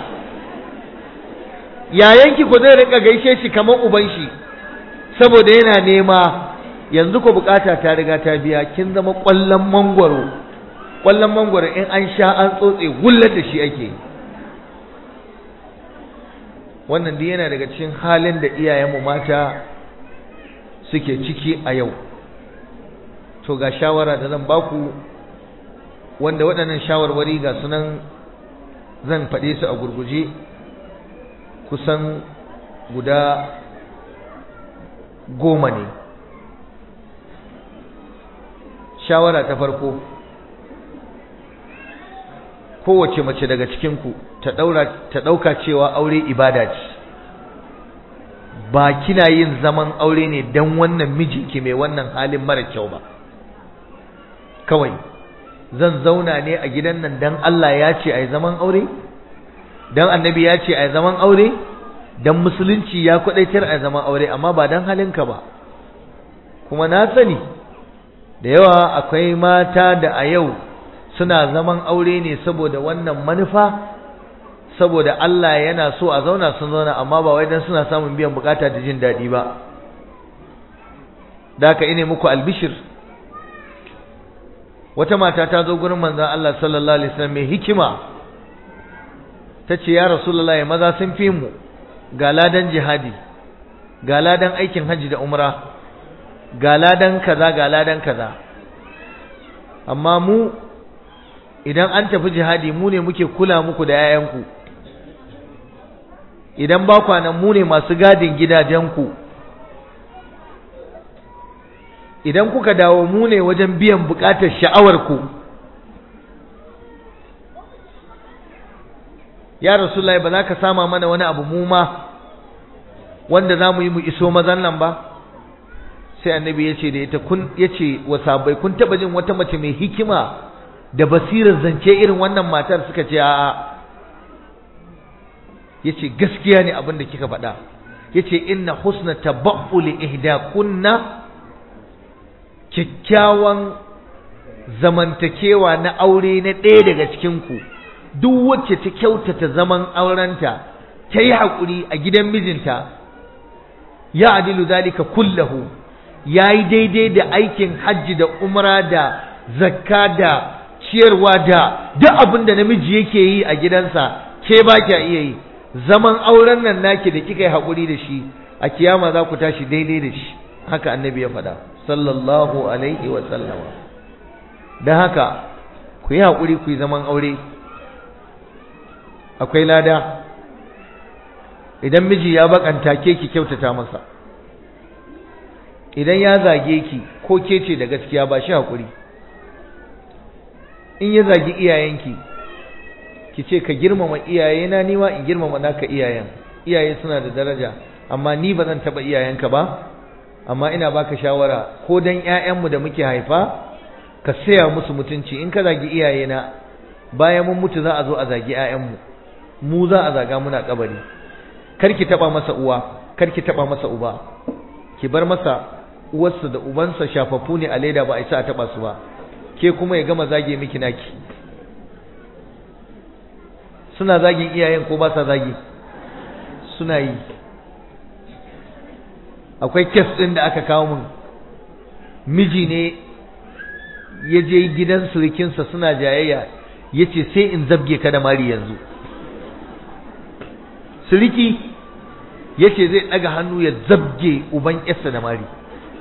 yayanki ko zai rinka gaishe shi kamar uban shi saboda yana nema yanzu ko bukata ta riga ta biya kin zama kwallon mangwaro kwallon mangwaro in an sha an tsotse gullar da shi ake wannan duk yana daga cikin halin da iyayenmu mata suke ciki a yau to ga shawara da zan baku wanda waɗannan shawarwari ga sunan zan faɗe su a gurguje kusan guda goma ne shawara ta farko kowace mace daga cikinku ta ta ɗauka cewa aure ibada ce ba kina yin zaman aure ne don wannan mijinki mai wannan halin mara kyau ba kawai zan zauna ne a gidan nan don Allah ya ce a zaman aure don annabi ya ce a zaman aure don musulunci ya kwadaitar a zaman aure amma ba don halinka ba kuma na sani da yawa akwai mata da a yau suna zaman aure ne saboda wannan manufa saboda Allah yana so a zauna sun zauna amma ba wai dan suna samun biyan bukata da jin daɗi ba da ka ine muku albishir wata mata ta zo gurin manzon Allah sallallahu alaihi wasallam mai hikima tace ya rasulullahi maza sun fi mu ga ladan jihadi ga ladan aikin haji da umra ga ladan kaza ga ladan kaza amma mu idan an tafi jihadi mu ne muke kula muku da yayanku idan ba kwanan mu ne masu gadin gidajenku idan kuka dawo mu ne wajen biyan bukatar sha'awarku ya rasulullahi ba za ka sama mana wani abu mu ma wanda za mu yi mu iso mazan nan ba sai annabi ya ce da ita kun ya ce wa sabai kun taba jin wata mace mai hikima da basirar zance irin wannan matar suka ce a'a ya ce gaskiya ne abin da kika faɗa ya ce inna husna tabaqquli ihda kunna kyakkyawan zamantakewa na aure na ɗaya daga cikinku duk wacce ta kyautata zaman aurenta ta yi haƙuri a gidan mijinta ya adilu zalika kullahu ya yi daidai da aikin hajji da umra da zakka da ciyarwa da duk abin da namiji yake yi a gidansa ke ba kya iya yi zaman auren nan naki da kika yi haƙuri da shi a kiyama za ku tashi daidai da shi haka annabi ya faɗa sallallahu alaihi wa sallama don haka ku yi haƙuri ku yi zaman aure akwai lada idan miji ya bakanta ke ki kyautata masa idan ya zage ki ko ke ce da gaskiya ba shi haƙuri in ya zagi iyayenki ki ce ka girmama iyayena ni ma in girmama naka iyayen iyaye suna da daraja amma ni ba zan taɓa iyayenka ba amma ina baka shawara ko dan ƴaƴanmu da muke haifa ka saya musu mutunci in ka zagi iyayena bayan mun mutu za a zo a zagi ƴaƴanmu mu za a zaga muna kabari kar ki taba masa uwa kar ki taba masa uba ki bar masa uwarsa da ubansa shafaffu ne a leda ba a isa a taba su ba ke kuma ya gama zage miki naki suna zagin iyayen ko ba sa zagi suna yi akwai kes ɗin da aka kawo min miji ne ya je gidan surukinsa suna jayayya ya ce sai in zabge ka da mari yanzu suriki ya ce zai ɗaga hannu ya zabge uban yarsa da mari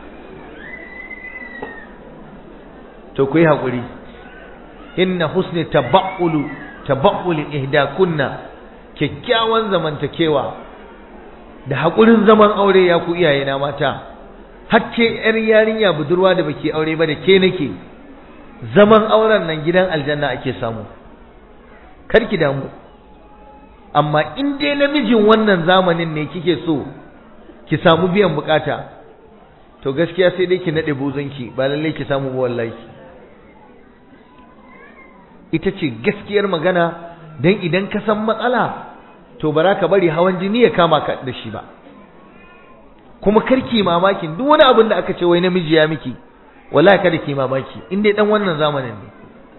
to ku yi haƙuri inna husni tabaulu tabauli ihdakunna kyakkyawan zamantakewa da haƙurin zaman aure ya ku iyayena mata hacce yar yarinya budurwa da baki aure ba da ke nake zaman auren nan gidan aljanna ake samu kar ki damu amma in dai namijin wannan zamanin ne kike so ki samu biyan bukata to gaskiya sai dai ki nade buzunki ba lalle ki samu ba wallahi ita ce gaskiyar magana dan idan ka san matsala to bara ka bari hawan jini ya kama ka da shi ba kuma karki mamakin duk wani abin da aka ce wai namiji ya miki wallahi kada ki mamaki in dai dan wannan zamanin ne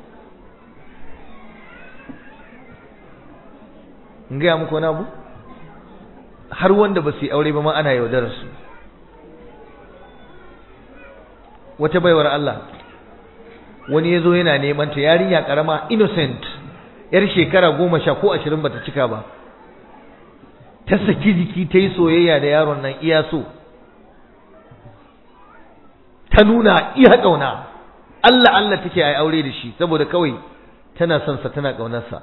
in gaya muku wani abu har wanda ba su yi aure ba ma ana yaudarar su wata baiwar Allah wani ya zo yana neman ta yarinya karama innocent yar shekara goma sha ko ashirin bata cika ba ta saki jiki ta yi soyayya da yaron nan iya so ta nuna iya ƙauna Allah Allah take ai aure da shi saboda kawai tana son sa tana ƙaunarsa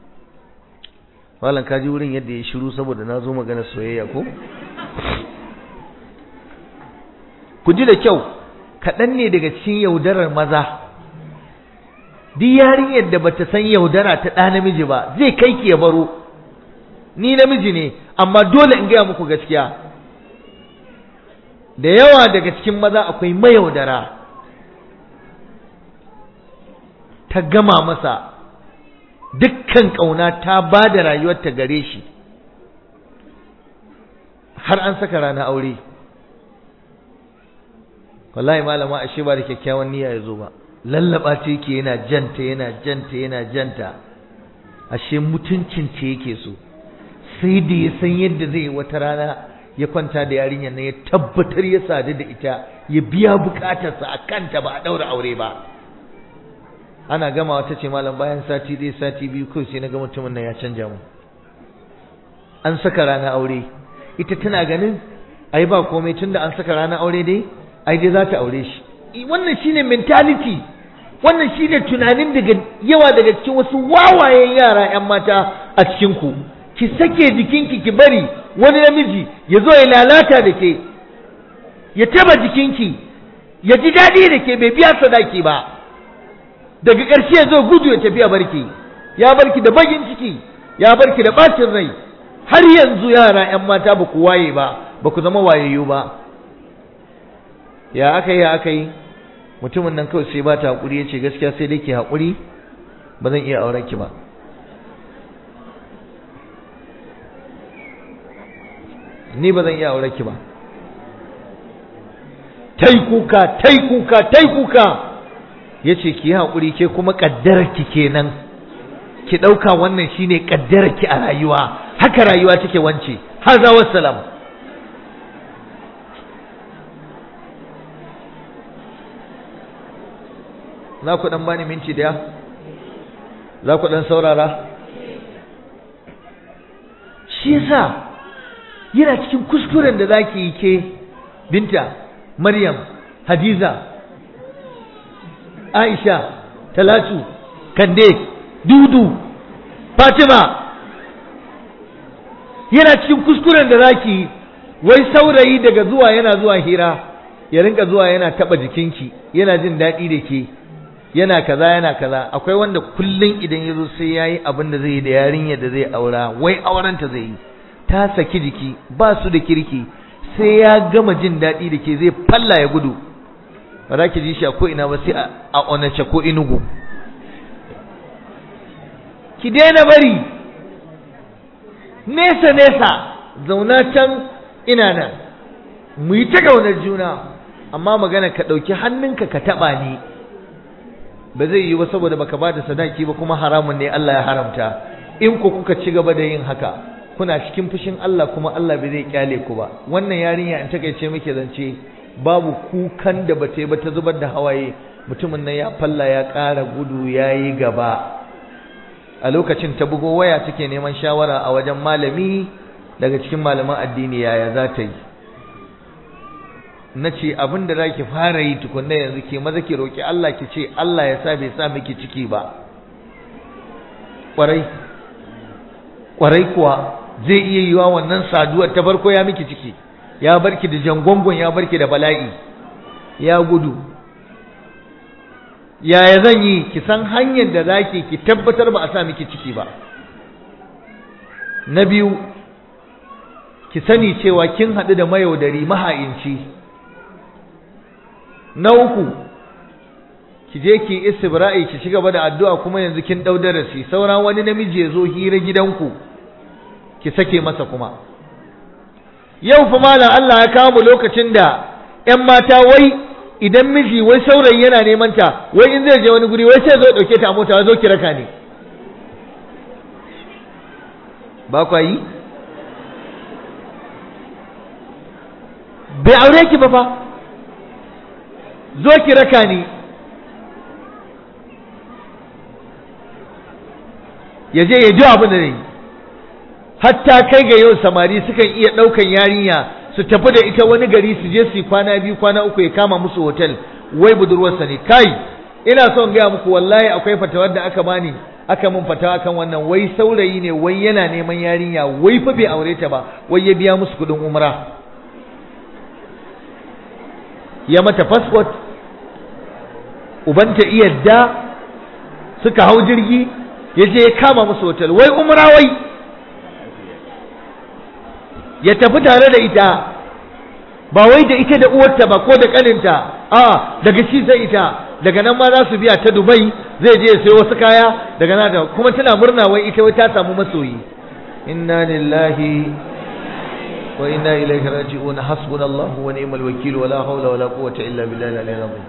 Malam kaji wurin yadda ya shiru saboda na zo magana soyayya ko ku ji da kyau kaɗan ne daga cikin yaudarar maza duk yarinyar da bata san yaudara ta ɗa namiji ba zai kai ki ya baro ni namiji ne amma dole in gaya muku gaskiya da yawa daga cikin maza akwai mayaudara ta gama masa dukkan ƙauna ta ba da rayuwarta gare shi har an saka rana aure wallahi malama ashe ba da kyakkyawan niyya ya zo ba lallaba ce yake yana janta yana janta yana janta ashe mutuncin ce yake so sai da ya san yadda zai wata rana ya kwanta da yarinyar nan ya tabbatar ya sadu da ita ya biya bukatarsa a kanta ba a daura aure ba ana gama wata ce malam bayan sati ɗaya sati biyu kawai sai na ga mutumin nan ya canja mu an saka rana aure ita tana ganin ai ba komai tunda an saka rana aure dai ai dai za ta aure shi wannan shine mentality wannan shine tunanin daga yawa daga cikin wasu wawayen yara yan mata a cikin ku ki sake jikinki ki bari wani namiji ya zo ya lalata da ke ya taba jikinki ya ji daɗi da ke bai biya sadaki ba daga ƙarshe ya zo gudu ya tafiya barki ya barki da bagin ciki ya barki da ɓacin rai har yanzu yara 'yan mata ba ku waye ba ba ku zama wayayyu ba ya aka yi ya aka yi mutumin nan kawai sai ba ta haƙuri ya ce gaskiya sai dai ke haƙuri ba zan iya auren ki ba ni ba zan iya auren ki ba tai kuka tai kuka tai kuka ya ce ki yi haƙuri ke kuma ƙaddararki kenan ki ɗauka wannan shine ƙaddararki a rayuwa haka rayuwa take wance haza wassalam za ku ɗan bani minti daya za ku ɗan saurara shi yasa yana cikin kuskuren da za ki yi ke binta maryam hadiza aisha talatu kande dudu fatima yana cikin kuskuren da za ki yi wai saurayi daga zuwa yana zuwa hira ya rinka zuwa yana taba jikinki yana jin daɗi da ke yana kaza yana kaza akwai wanda kullum idan ya zo sai ya yi abin da zai yi da yarinyar da zai aura wai aurenta zai yi ta saki jiki ba su da kirki sai ya gama jin daɗi da ke zai falla ya gudu ba za ki ji shi a ko'ina ba sai a onace ko inugu ki daina bari nesa nesa zauna can ina nan mu yi ta ƙaunar juna amma magana ka ɗauki hannunka ka taɓa ni ba zai yi ba saboda baka ba da sadaki ba kuma haramun ne Allah ya haramta in ku kuka ci gaba da yin haka kuna cikin fushin Allah kuma Allah bai zai kyale ku ba wannan yarinya in takeice muke zance babu kukan da bata yi ba ta zubar da hawaye mutumin nan ya falla ya ƙara gudu ya yi gaba a lokacin ta bugo waya take neman shawara a wajen malami daga cikin malaman addini yaya za ta yi na ce abin da za ki fara yi tukunna yanzu ke maza ki roƙi Allah ki ce Allah ya sa bai sa miki ciki ba ƙwarai ƙwarai kuwa zai iya yiwa wannan saduwar ta farko ya miki ciki ya barki da jangongon ya barki da bala'i ya gudu yaya zan yi ki san hanyar da zaki ki tabbatar ba a sa miki ciki ba na biyu ki sani cewa kin haɗu da mayaudari maha'inci na uku ki je ki istibra'i ki gaba da addu'a kuma yanzu kin dau darasi saura wani namiji ya zo hira gidanku ki sake masa kuma yau fa malam Allah ya kawo mu lokacin da ƴan mata wai idan miji wai saurayi yana neman ta wai in zai je wani guri wai sai zo dauke ta a mota zo ki raka ni ba kwa yi bai aure ki ba fa zo ki raka ni ya je ya ji abin da ne hatta kai ga yau samari sukan iya ɗaukan yarinya su tafi da ita wani gari su je su yi kwana biyu kwana uku ya kama musu hotel wai budurwarsa ne kai ina son gaya muku wallahi akwai fatawar da aka bani aka mun fatawa kan wannan wai saurayi ne wai yana neman yarinya wai fa bai aure ta ba wai ya biya musu kuɗin umra ya mata passport ubanta iyadda suka hau jirgi ya je ya kama musu hotel wai umra wai ya tafi tare da ita ba wai da ita da uwarta ba ko da kaninta a daga shi sai ita daga nan ma za su biya ta Dubai zai je sai wasu kaya daga nan da kuma tana murna wai ita wai ta samu masoyi inna lillahi wa inna ilaihi raji'un hasbunallahu wa ni'mal wakeel wala hawla wala quwwata illa billahi al-aliyyil azim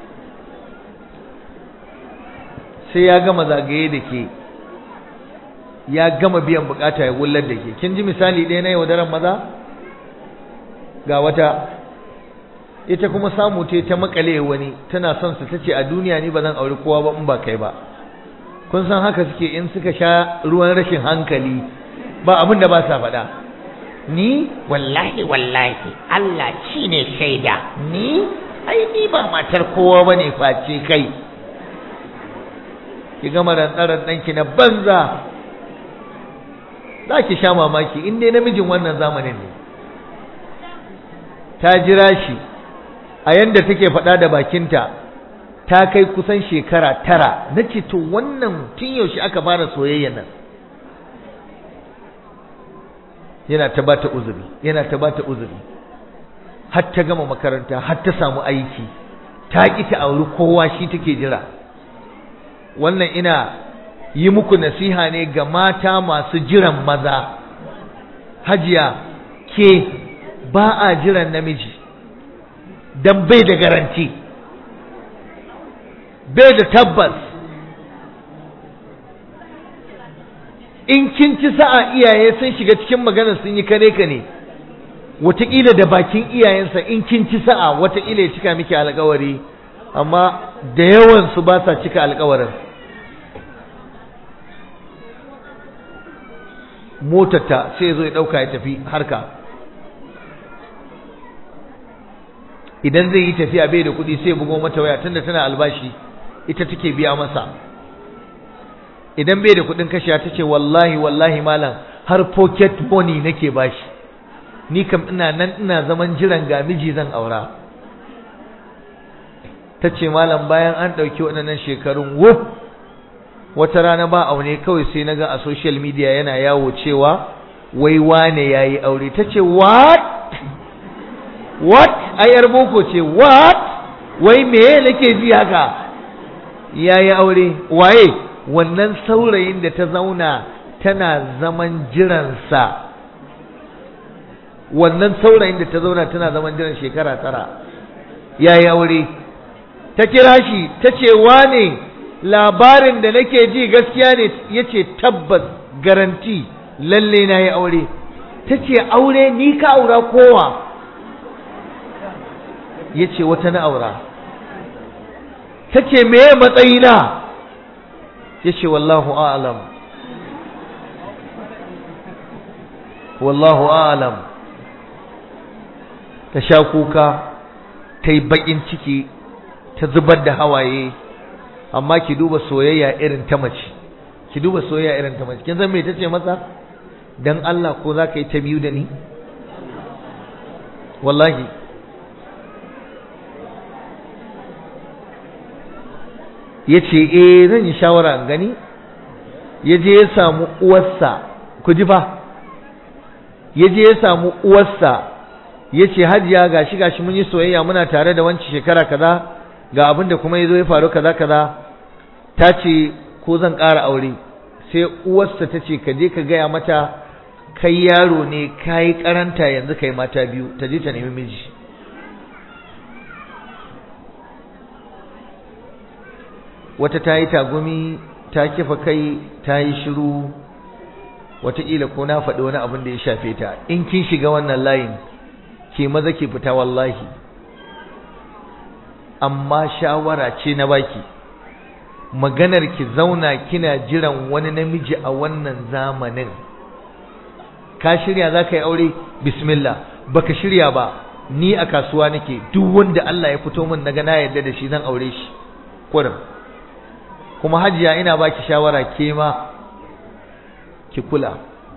sai ya gama zagaye da ke ya gama biyan bukata ya gullar da ke kin ji misali ɗaya na yaudaran maza ga wata ita kuma samu ta ta makale wani tana son su tace a duniya ni ba zan auri kowa ba in ba kai ba kun san haka suke in suka sha ruwan rashin hankali ba abin da ba sa faɗa ni wallahi wallahi Allah shi ne shaida ni ai ni ba matar kowa bane face kai ki gama rantsarar ɗanki na banza za ki sha mamaki in dai namijin wannan zamanin ne ta jira shi a yanda take faɗa da bakinta ta kai kusan shekara tara na ce to wannan tun yaushe aka fara soyayya nan yana ta bata uzuri yana ta bata uzuri har ta gama makaranta har ta samu aiki ta ƙi ta auri kowa shi take jira wannan ina yi muku nasiha ne ga mata masu jiran maza hajiya ke ba a jiran namiji don bai da garanti bai da tabbas in kin ci sa'a iyaye sun shiga cikin maganar sun yi kare ka ne wataƙila da bakin iyayensa in kin ci sa'a wataƙila ya cika miki alƙawari amma da yawan su ba sa cika alƙawarin motarta sai ya zo ya ɗauka ya tafi harka idan zai yi tafiya bai da kuɗi sai bugo mata waya tunda tana albashi ita take biya masa idan bai da kuɗin kashiya ta ce wallahi wallahi malam har pocket money nake bashi ni kam ina nan ina zaman jiran ga miji zan aura ta ce malam bayan an ɗauki waɗannan shekarun wuf wata rana ba aune kawai sai na ga a social media yana yawo cewa wai wane ya yi aure ta ce what what ayar boko ce what wai me nake ji haka ya yi aure waye wannan saurayin da ta zauna tana zaman jiransa wannan saurayin da ta zauna tana zaman jiran shekara tara ya yi aure ta kira shi ta ce wane labarin da nake ji gaskiya ne ya ce tabbas garanti lalle na yi aure ta ce aure ni ka aura kowa ya ce wata na aura ta ce meye matsayina ya ce wallahu alam wallahu alam ta sha kuka ta yi baƙin ciki ta zubar da hawaye amma ki duba soyayya irin ta mace ki duba soyayya irin ta mace kin san me tace masa dan Allah ko za ka yi ta biyu da ni wallahi ya ce eh zan yi shawara in gani ya je ya samu uwarsa ku ji fa ya je ya samu uwarsa ya ce hajiya gashi gashi mun yi soyayya muna tare da wancan shekara kaza ga abin da kuma ya zo ya faru kaza kaza ta ce ko zan ƙara aure sai uwarsa ta ce ka je ka gaya mata kai yaro ne ka yi karanta yanzu kai mata biyu ta je ta nemi miji wata ta yi tagumi ta kifa kai ta yi shiru wataƙila ko na faɗi wani abin da ya shafe ta in kin shiga wannan layin ke maza ke fita wallahi amma shawara ce na baki maganar ki zauna kina jiran wani namiji a wannan zamanin ka shirya za ka yi aure bismillah baka shirya ba ni a kasuwa nake duk wanda Allah ya fito min naga na yarda da shi zan aure shi kurum kuma hajiya ina baki shawara ke ma ki kula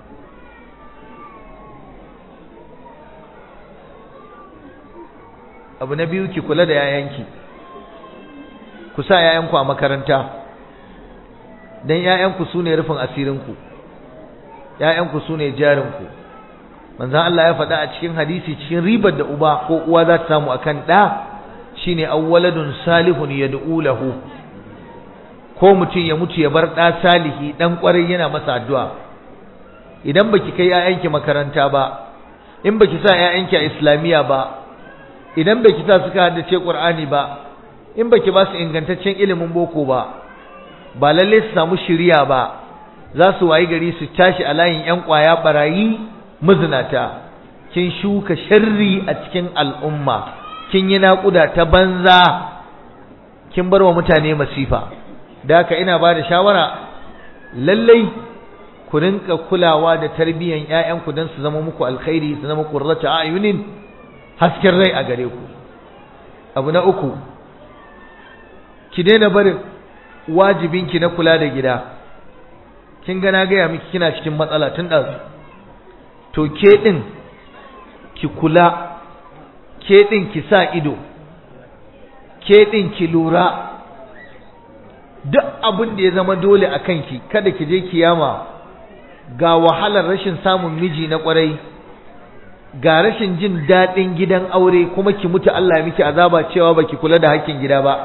abu na biyu ki kula da yayanki ku sa yayanku a makaranta dan yayanku sune rufin asirinku yayanku sune jarinku manzon Allah ya faɗa a cikin hadisi cikin ribar da uba ko uwa za ta samu akan ɗa shine awwaladun salihun yad'u lahu ko mutum ya mutu ya bar ɗa salihi ɗan ƙwarai yana masa addu'a idan baki kai yayanki makaranta ba in baki sa yayanki a islamiyya ba idan baki sa suka haddace Qur'ani ba in baki ba su ingantaccen ilimin boko ba ba lalle su samu shiriya ba za su wayi gari su tashi a layin ƴan ƙwaya barayi mazinata kin shuka sharri a cikin al'umma kin yi naƙuda ta banza kin bar wa mutane masifa da haka ina ba da shawara lallai ku rinka kulawa da tarbiyyan ƴaƴanku don su zama muku alkhairi su zama qurratu ayunin hasken rai a gare ku abu na uku ki daina barin wajibinki na kula da gida kin ga na gaya miki kina cikin matsala tun ɗazu to ke ɗin ki kula ke ɗin ki sa ido ke ɗin ki lura duk abin da ya zama dole a kanki kada ki je kiyama ga wahalar rashin samun miji na ƙwarai ga rashin jin daɗin gidan aure kuma ki mutu Allah ya miki azaba cewa baki kula da hakkin gida ba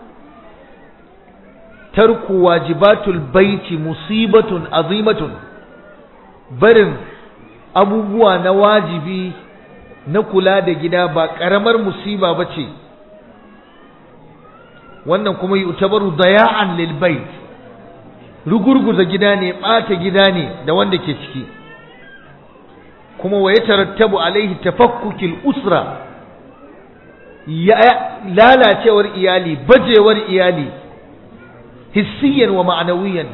tarku wajibatul baiti musibatun azimatun barin abubuwa na wajibi na kula da gida ba ƙaramar musiba ba ce wannan kuma yutabaru daya'an lil bait rugurguza gida ne bata gida ne da wanda ke ciki kuma wa yatarattabu alaihi tafakkukil usra ya lalacewar iyali bajewar iyali hissiyan wa ma'anawiyan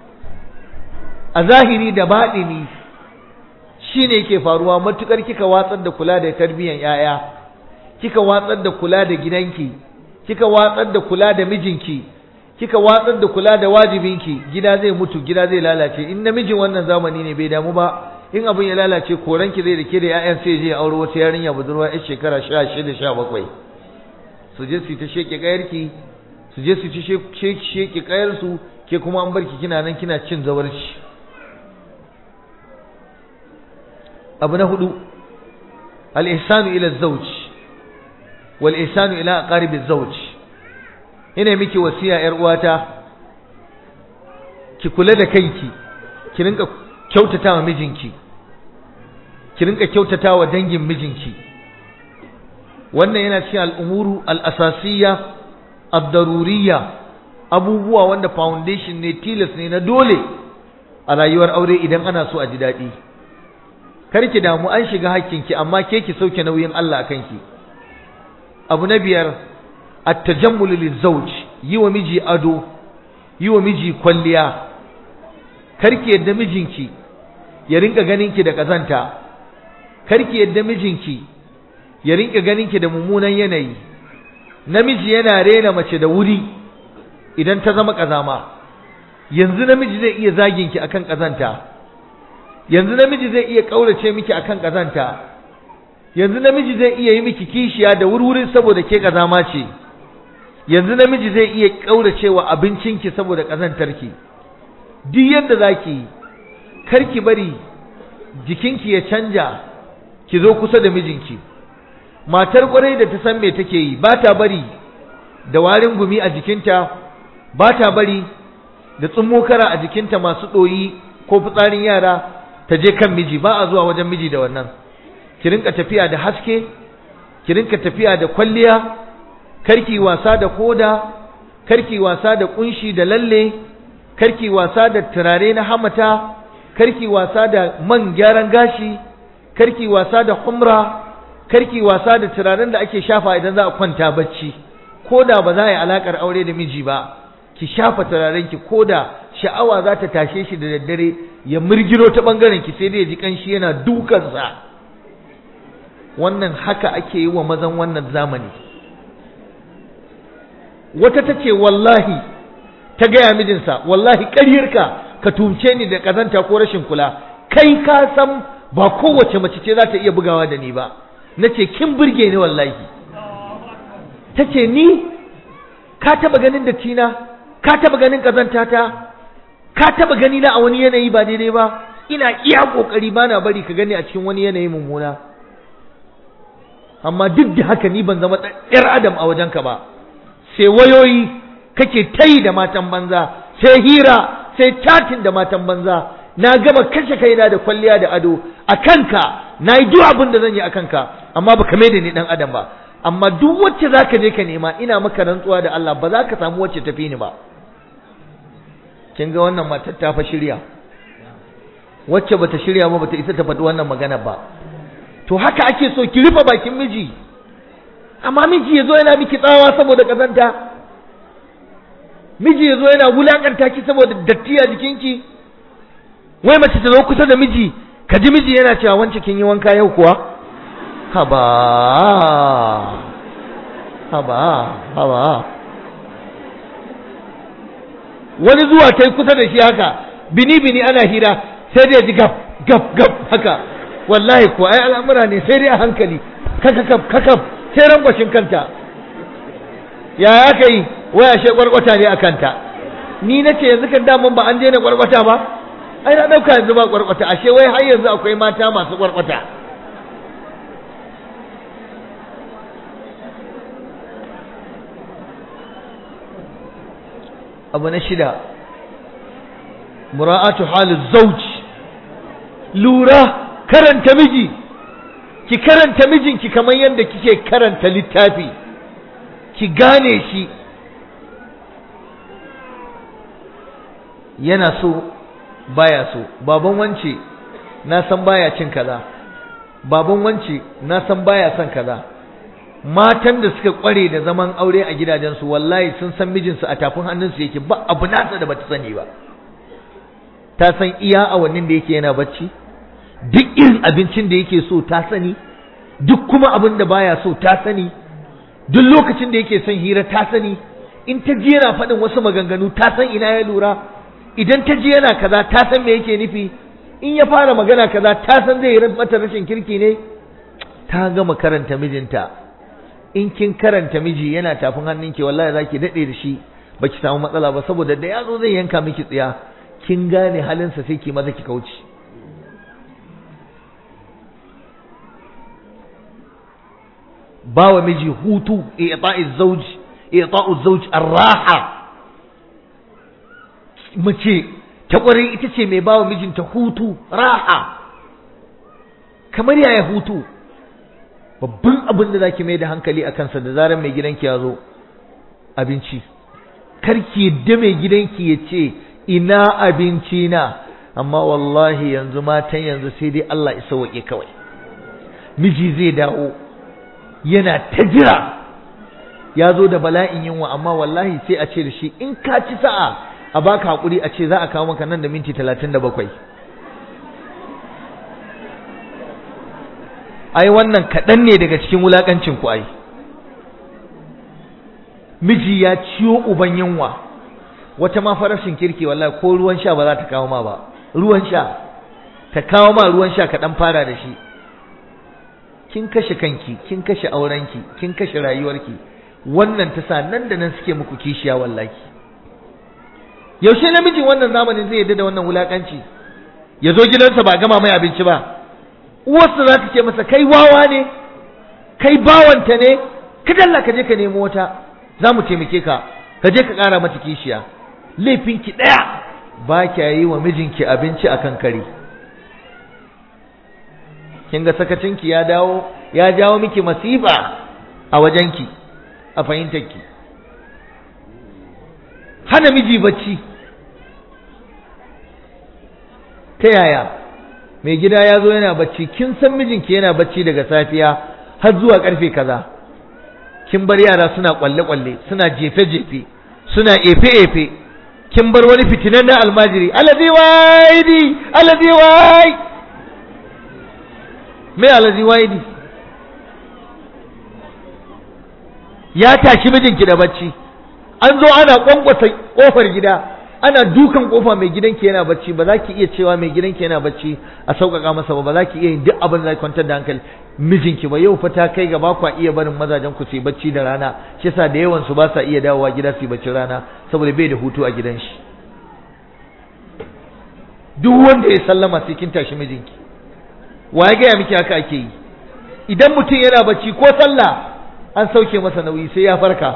a zahiri da baɗini shine yake faruwa matukar kika watsar da kula da tarbiyyar yaya kika watsar da kula da gidanki kika watsar da kula da mijinki kika watsar da kula da wajibinki gida zai mutu gida zai lalace in namijin wannan zamani ne bai damu ba in abin ya lalace koranki zai da ke da ƴaƴan sai je aure wata yarinya budurwa yar shekara 16 17 su je su ta sheke kayarki su je su ci sheke kayar su ke kuma an barki kina nan kina cin zawarci abu na hudu al-ihsanu ila az-zawj wal ihsanu ila aqarib az-zawj ina miki wasiya yar uwata ki kula da kanki ki rinka kyautata wa mijinki ki rinka kyautata wa dangin mijinki wannan yana cikin al'umuru al'asasiyya ad-daruriyya abubuwa wanda foundation ne tilas ne na dole a rayuwar aure idan ana so a ji daɗi kar ki damu an shiga hakkinki amma ke ki sauke nauyin Allah a kanki abu na biyar at-tajammul lizawj yi wa miji ado yi wa miji kwalliya karki yadda mijinki ya rinka ganinki da kazanta karki yadda mijinki ya rinka ganinki da mummunan yanayi namiji yana rena mace da wuri idan ta zama kazama yanzu namiji zai iya zaginki akan kazanta yanzu namiji zai iya kaurace miki akan kazanta yanzu namiji zai iya yi miki kishiya da wurwurin saboda ke kazama ce yanzu namiji zai iya kauracewa abincinki saboda kazantarki duk yadda zaki karki bari jikinki ya canja ki zo kusa da mijinki matar kwarai da ta san me take yi ba ta bari da warin gumi a jikinta ba ta bari da tsummokara a jikinta masu ɗoyi ko fitsarin yara ta je kan miji ba a zuwa wajen miji da wannan ki rinka tafiya da haske ki rinka tafiya da kwalliya karki wasa da koda karki wasa da kunshi da lalle karki wasa da turare na hamata karki wasa da man gyaran gashi karki wasa da humra karki wasa da turaren da ake shafa idan za a kwanta bacci koda ba za a yi alakar aure da miji ba ki shafa turaren ki koda sha'awa za ta tashe shi da daddare ya murgiro ta bangaren ki sai dai ya ji kanshi yana dukansa wannan haka ake yi wa mazan wannan zamani wata ta ce wallahi ta gaya mijinsa wallahi ƙaryarka ka tumce ni da ƙazanta ko rashin kula kai ka san ba kowace mace ce za ta iya bugawa da ni ba na ce kin burge ni wallahi ta ce ni ka taba ganin da tina ka taba ganin ƙazanta ta ka taba gani na a wani yanayi ba daidai ba ina iya ƙoƙari ba na bari ka gani a cikin wani yanayi mummuna amma duk da haka ni ban zama ɗan adam a wajenka ba sai wayoyi kake tayi da matan banza sai hira sai chatin da matan banza na gama kashe kaina da kwalliya da ado a kanka na yi duk abin da zan yi a kanka amma baka mai da ni dan adam ba amma duk wacce zaka je ka nema ina maka rantsuwa da Allah ba za ka samu wacce tafi ni ba kin ga wannan matar ta fa shirya wacce bata shirya ba bata isa ta faɗi wannan magana ba to haka ake so ki rufe bakin miji amma miji yazo yana miki tsawa saboda kazanta miji yazo yana wulakanta ki saboda datti a jikinki wai mace ta zo kusa da miji ka ji miji yana cewa wance kin yi wanka yau kuwa haba haba haba wani zuwa ta kusa da shi haka bini bini ana hira sai dai ji gab gab gab haka wallahi ko ai al'amura ne sai dai a hankali kakakaf kakaf sai rangwashin kanta ya aka yi waya she kwarkwata ne a kanta ni na ce yanzu kan daman ba an daina kwarkwata ba ai na ɗauka yanzu ba kwarkwata ashe wai har yanzu akwai mata masu kwarkwata abu na shida mura'atu halin zauji lura karanta miji ki karanta mijinki kamar yadda kike karanta littafi ki gane shi yana so baya so baban wance na san baya cin kaza baban wance na san baya son kaza matan da suka kware da zaman aure a gidajensu wallahi sun san mijinsu a tafin hannunsu yake ba abu nasa da bata sani ba ta san iya awannin da yake yana bacci duk irin abincin da yake so ta sani duk kuma abin da baya so ta sani duk lokacin da yake son hira ta sani in ta ji yana faɗin wasu maganganu ta san ina ya lura idan ta ji yana kaza ta san me yake nufi in ya fara magana kaza ta san zai yi mata rashin kirki ne ta gama karanta mijinta in kin karanta miji yana tafin hannunki wallahi zaki dade da shi baki samu matsala ba saboda da yazo zai yanka miki tsiya kin gane halinsa sai ki maza ki kauce bawa miji hutu i'ta'iz zawj i'ta'uz zawj ar-raha mace ta kware ita ce mai bawa mijinta hutu raha kamar yaya hutu babban abin da zaki mai da hankali a kansa da zarar mai gidanki ya zo abinci karki yadda mai gidanki ya ce ina abinci na amma wallahi yanzu matan yanzu sai dai Allah isa waƙe kawai miji zai dawo yana ta jira ya zo da bala'in yunwa amma wallahi sai a ce da shi in ka ci sa'a a baka haƙuri a ce za a kawo maka nan da minti talatin da bakwai ai wannan kaɗan ne daga cikin wulaƙancin ku ai miji ya ciyo uban yunwa wata ma farashin kirki wallahi ko ruwan sha ba za ta kawo ma ba ruwan sha ta kawo ma ruwan sha ka dan fara da shi kin kashe kanki kin kashe aurenki kin kashe rayuwarki wannan ta sa nan da nan suke muku kishiya wallahi yaushe namijin wannan zamanin zai yadda da wannan wulakanci ya zo gidansa ba gama mai abinci ba uwarsa za ta ce masa kai wawa ne kai bawanta ne ka dalla ka je ka nemo wata za mu taimake ka ka je ka ƙara mata kishiya laifinki ɗaya ba kya yi wa mijinki abinci a kan kari kin ga sakacinki ya dawo ya jawo miki masifa a wajenki a fahimtarki hana miji bacci ta yaya mai gida ya zo yana bacci kin san mijinki yana bacci daga safiya har zuwa karfe kaza kin bar yara suna kwalle-kwalle suna jefe-jefe suna efe-efe kin bar wani fitinan na almajiri alazi waidi alazi wai me alazi waidi ya tashi mijinki da bacci an zo ana kwankwasa kofar gida ana dukan kofa mai gidanki yana bacci ba za ki iya cewa mai gidanki yana bacci a sauƙaƙa masa ba ba za ki iya yin duk abin da zai kwantar da hankali mijinki ba yau fa ta kai ga ba kwa iya barin mazajen ku su yi bacci da rana shi yasa da yawan su ba sa iya dawowa gida su yi bacci rana saboda bai da hutu a gidan shi duk wanda ya sallama sai kin tashi mijinki wa ya gaya miki haka ake yi idan mutum yana bacci ko sallah an sauke masa nauyi sai ya farka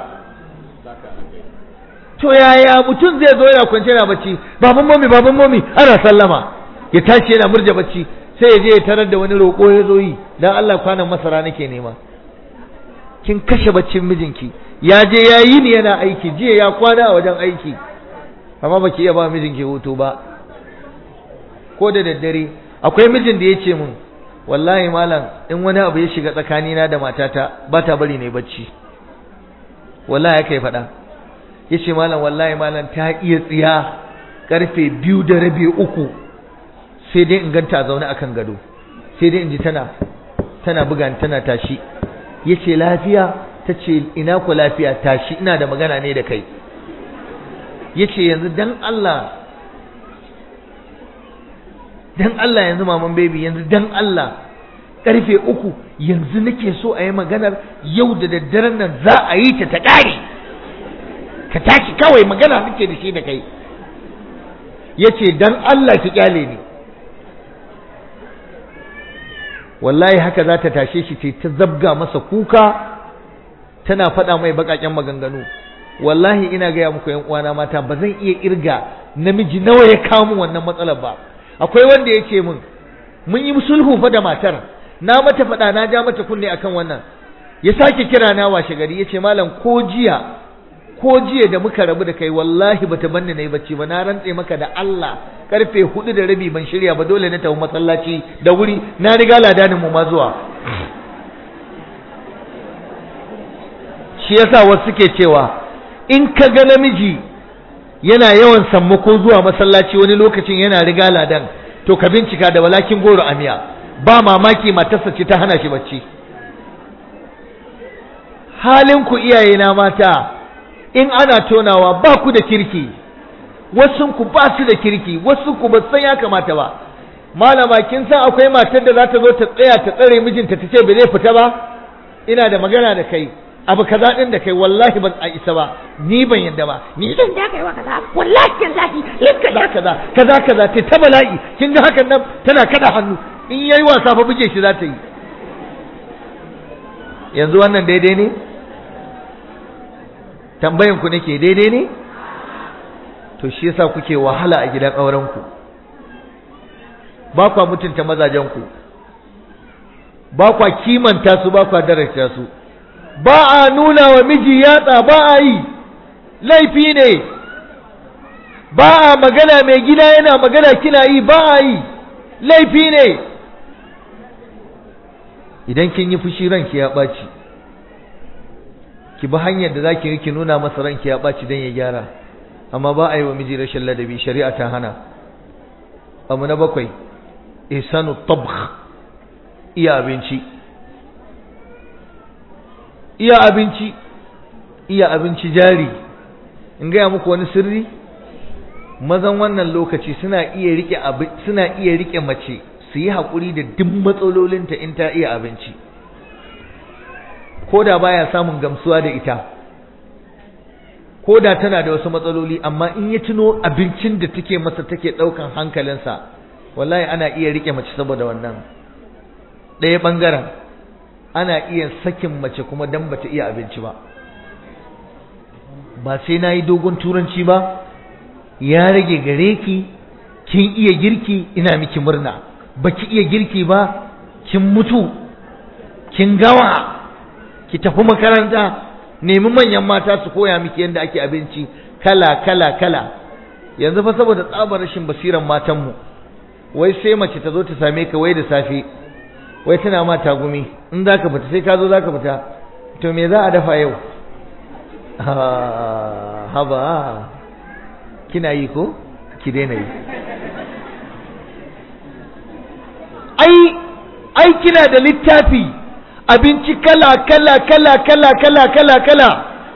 to yaya mutum zai zo yana kwance yana bacci baban mami baban mami ana sallama ya tashi yana murja bacci sai ya je ya tarar da wani roƙo ya zo yi dan Allah kwanan masara nake nema kin kashe baccin mijinki ya je ya yi ni yana aiki jiya ya kwana a wajen aiki amma baki iya ba mijinki hutu ba ko da daddare akwai mijin da ya ce mun wallahi malam in wani abu ya shiga tsakanina da matata ba ta bari ne bacci wallahi kai faɗa ya ce malam wallahi malam ta iya tsiya karfe biyu da rabi uku sai dai in ganta zaune akan gado sai dai in ji tana tana buga tana tashi ya ce lafiya ta ce ina ku lafiya tashi ina da magana ne da kai ya ce yanzu dan Allah dan Allah yanzu maman baby yanzu dan Allah karfe uku yanzu nake so a yi maganar yau da daddaren nan za a yi ta ta ƙare ka tashi kawai magana nake da shi da kai ya ce dan Allah ki kyale ni wallahi haka za ta tashe shi ce ta zabga masa kuka tana faɗa mai baƙaƙen maganganu wallahi ina gaya muku yan uwana mata ba zan iya irga namiji nawa ya kawo min wannan matsalar ba akwai wanda ya ce min mun yi sulhu fa da matar na mata faɗa na ja mata kunne akan wannan ya sake kira na washe gari ya ce malam ko jiya ko jiya da muka rabu da kai wallahi bata banni nayi bacci ba na rantse maka da Allah karfe hudu da rabi ban shirya ba dole na tafi masallaci da wuri na riga ladanin mu ma zuwa shi yasa wasu suke cewa in ka ga namiji yana yawan sammako zuwa masallaci wani lokacin yana riga ladan to ka bincika da walakin goro amiya ba mamaki matarsa ce ta hana shi bacci halin ku iyaye na mata in ana tonawa ba ku da kirki wasu ku ba su da kirki wasu ku ba san ya kamata ba malama kin san akwai matar da za ta zo ta tsaya ta tsare mijinta ta ce ba zai fita ba ina da magana da kai abu kaza din da kai wallahi ban a isa ba ni ban yadda ba ni Zan da kai wa kaza wallahi tallahi linka kaza kaza kaza kaza ta ta bala'i kin ga hakan nan tana kada hannu in yayi wasa fa buge shi za ta yi yanzu wannan daidai ne tambayan ku nake daidai ne to shi yasa kuke wahala a gidan auren ku ba kwa mutunta mazajen ku ba kwa kimanta su ba kwa daraja su ba a nuna wa miji yatsa ba a yi laifi ne ba a magana mai gida yana magana kina yi ba a yi laifi ne idan kin yi fushi ranki ya ɓaci ki bi hanyar da zaki yi ki nuna masa ranki ya ɓaci don ya gyara amma ba a yi wa miji rashin ladabi shari'a ta hana abu na bakwai ihsanu tabkh iya abinci iya abinci iya abinci jari in gaya muku wani sirri mazan wannan lokaci suna iya rike suna iya rike mace su yi haƙuri da duk matsalolinta in ta iya abinci ko da baya samun gamsuwa da ita ko da tana da wasu matsaloli amma in ya tuno abincin da take masa take ɗaukan hankalinsa wallahi ana iya rike mace saboda wannan ɗaya ɓangaren ana iya sakin mace kuma dan bata iya abinci ba ba sai na yi dogon turanci ba ya rage gare ki kin iya girki ina miki murna baki iya girki ba kin mutu kin gawa ki tafi makaranta nemi manyan mata su koya miki yadda ake abinci kala kala kala yanzu fa saboda tsabar rashin basiran matanmu wai sai mace ta zo ta same ka wai da safe wai tana ma tagumi in za ka fita sai ka zo za ka fita to me za a dafa yau haba kina yi ko ki daina yi ai ai kina da littafi abinci kala kala kala kala kala kala kala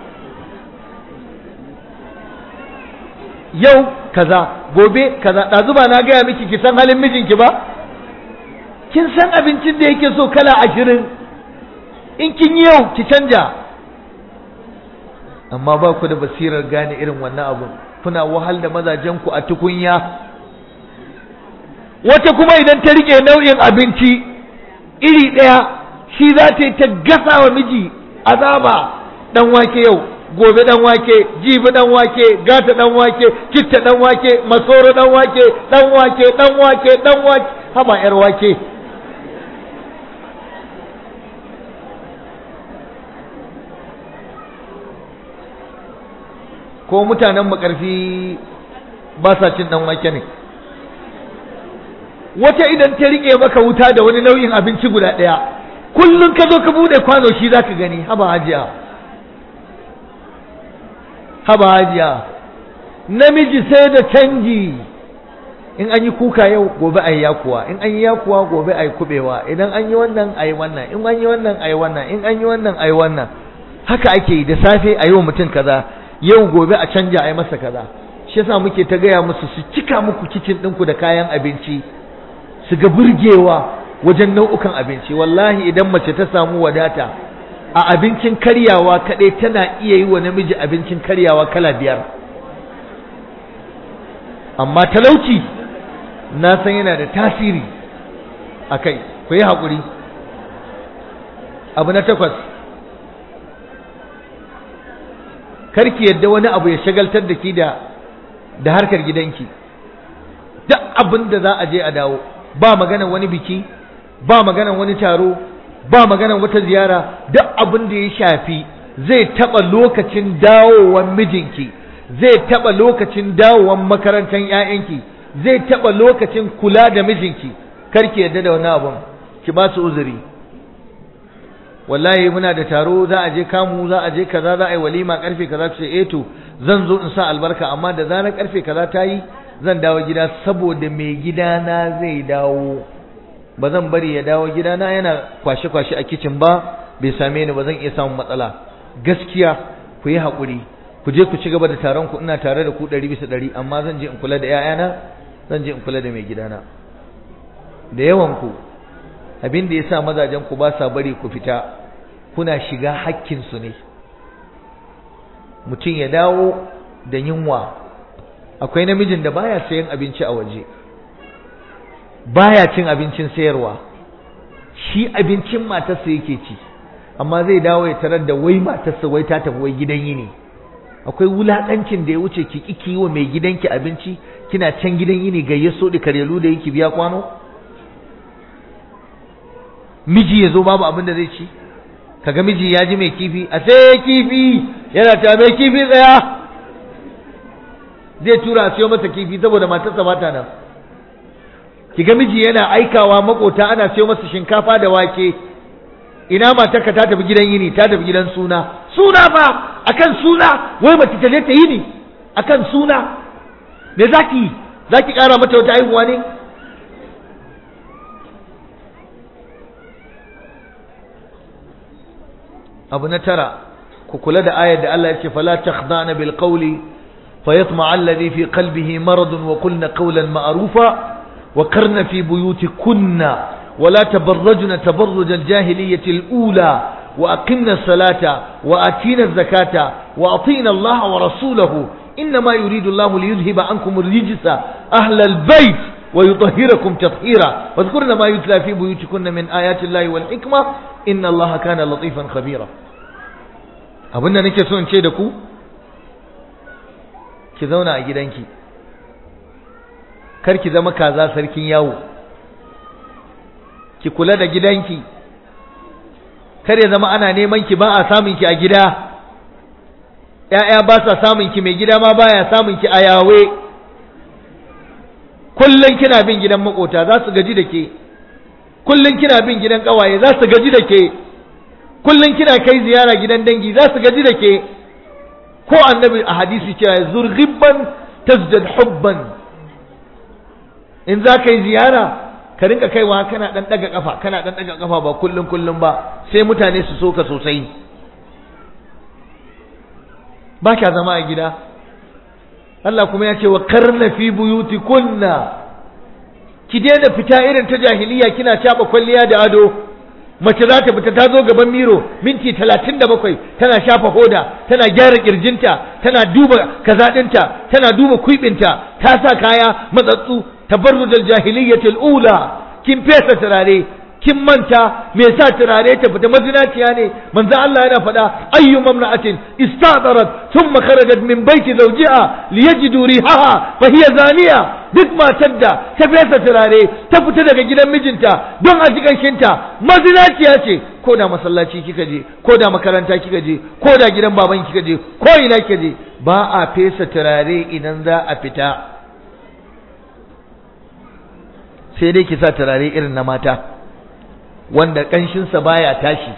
yau kaza gobe kaza ɗazu ba na gaya miki ki san halin mijinki ba kin san abincin da yake so kala ashirin in kin yi yau ki canja amma ba ku da basirar gane irin wannan abun kuna wahal da mazajenku a tukunya wata kuma idan ta rike nau'in abinci iri ɗaya shi za ta yi ta gasa wa miji azaba dan wake yau gobe dan wake jibi dan wake gata dan wake citta dan wake masoro dan wake dan wake dan wake dan wake haba yar wake ko mutanen makarfi ba sa cin dan wake ne wata idan ta rike maka wuta da wani nau'in abinci guda ɗaya kullum ka zo ka bude kwano shi zaka gani haba hajiya haba hajiya namiji sai da canji in an yi kuka yau gobe a yi yakuwa in an yi yakuwa gobe a yi kubewa idan an yi wannan a yi wannan in an yi wannan a yi wannan in an yi wannan a yi wannan haka ake yi da safe a yi wa mutum kaza yau gobe a canja a yi masa kaza shi yasa muke ta gaya musu su cika muku kicin ɗinku da kayan abinci su ga burgewa wajen nau'ukan abinci wallahi idan mace ta samu wadata a abincin karyawa kaɗai tana iya yi wa namiji abincin karyawa kala biyar amma talauci na san yana da tasiri a kai ku yi haƙuri abu na takwas karki yadda wani abu ya shagaltar da ki da da harkar gidanki duk abin da za a je a dawo ba maganan wani biki ba maganan wani taro ba maganan wata ziyara duk abin da ya shafi zai taɓa lokacin dawowan mijinki zai taɓa lokacin dawowan makarantar 'ya'yanki zai taɓa lokacin kula da mijinki karki yadda da wani abun ki ba su uzuri wallahi muna da taro za a je kamu za a je kaza za a yi walima karfe kaza ce eh to zan zo in sa albarka amma da zarar karfe kaza ta yi zan dawo gida saboda mai gidana zai dawo ba zan bari ya dawo gidana yana kwashe-kwashe a kicin ba bai same ni ba zan iya samun matsala gaskiya ku yi haƙuri ku je ku ci gaba da taron ku ina tare da ku ɗari bisa ɗari amma zan je in kula da 'ya'yana zan je in kula da mai gidana da yawan ku abin da yasa mazajen ku ba sa bari ku fita kuna shiga hakkin su ne mutum ya dawo da yunwa akwai namijin da baya sayan abinci a waje baya cin abincin sayarwa shi abincin matarsa yake ci amma zai dawo ya tarar da wai matarsa wai ta tafi wai gidan yini akwai wulakancin da ya wuce ki kiki wa mai gidanki abinci kina can gidan yini gayyaso da karyelu da yake biya kwano miji ya zo babu abin da zai ci kaga miji ya ji mai kifi a sai kifi yana ta mai kifi tsaya zai tura a siyo masa kifi saboda matarsa ba ta nan kiga miji yana aikawa makota ana siyo masa shinkafa da wake ina matarka ta tafi gidan yini ta tafi gidan suna suna fa akan suna wai mace ta je ta yini akan suna me zaki zaki kara mata wata haihuwa ne abu na tara ku kula da ayar da Allah ya ce fala takhdana bil qawli fayatma alladhi fi qalbihi maradun wa qulna qawlan ma'rufa وقرن في بيوتكن ولا تبرجن تبرج الجاهلية الأولى وأقمنا الصلاة وآتينا الزكاة وأطينا الله ورسوله إنما يريد الله ليذهب عنكم الرجس أهل البيت ويطهركم تطهيرا واذكرن ما يتلى في بيوتكن من آيات الله والحكمة إن الله كان لطيفا خبيرا أبونا نكسون شيدكو كذونا أجدانكي kar ki zama kaza sarkin yawo ki kula da gidanki kar ya zama ana neman ki ba a samun ki a gida ƴaƴa ba sa samun ki mai gida ma baya samun ki a yawe kullun kina bin gidan makota za su gaji da ke kullun kina bin gidan kawaye za su gaji da ke kullun kina kai ziyara gidan dangi za su gaji da ke ko annabi a hadisi cewa zurghibban tazdad hubban in za ka yi ziyara ka rinka kaiwa kana dan daga kafa kana dan daga kafa ba kullun kullun ba sai mutane su soka sosai ba kya zama a gida Allah kuma ya ce wa karna fi buyutikunna ki daina fita irin ta jahiliya kina caba kwalliya da ado mace za ta fita ta zo gaban miro minti talatin da bakwai tana shafa hoda tana gyara kirjinta tana duba kazaɗinta tana duba kuibinta ta sa kaya matsatsu tabarrujal jahiliyyatil ula kin fesa turare kin manta me sa turare ta fita mazinaciya ne manzo Allah yana faɗa ayyu mamra'atin istadarat thumma kharajat min baiti zawjiha liyajidu rihaha fa hiya zaniya duk matar da ta fesa turare ta fita daga gidan mijinta don a ji shinta mazinaciya ce ko da masallaci kika je ko da makaranta kika je ko da gidan baban kika je ko ina kika je ba a fesa turare idan za a fita sai dai ki sa turare irin na mata wanda ƙanshinsa baya tashi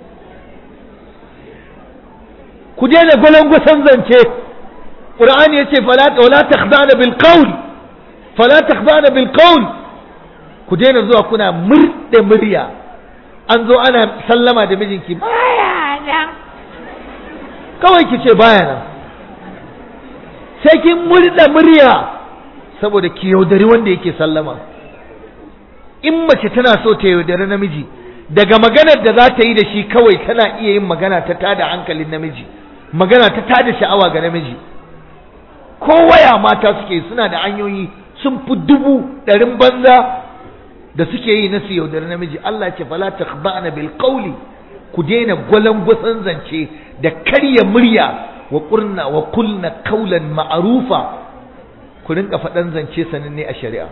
ku daina gwalangwasan zance ƙur'ani ya ce fala takhdana bil qawl fala takhdana bil qawl ku daina zuwa kuna murɗe murya an zo ana sallama da mijinki baya nan kawai ki ce baya nan sai kin murɗe murya saboda ki yaudari wanda yake sallama in mace tana so ta yaudari namiji daga maganar da za ta yi da shi kawai tana iya yin magana ta tada hankalin namiji magana ta tada sha'awa ga namiji ko waya mata suke suna da hanyoyi sun fi dubu ɗarin banza da suke yi na su yaudari namiji Allah ce fala takhba'na bil qawli ku daina gwalangwasan zance da karya murya wa qurna wa kulna qawlan ma'rufa ku rinka faɗan zance sananne a shari'a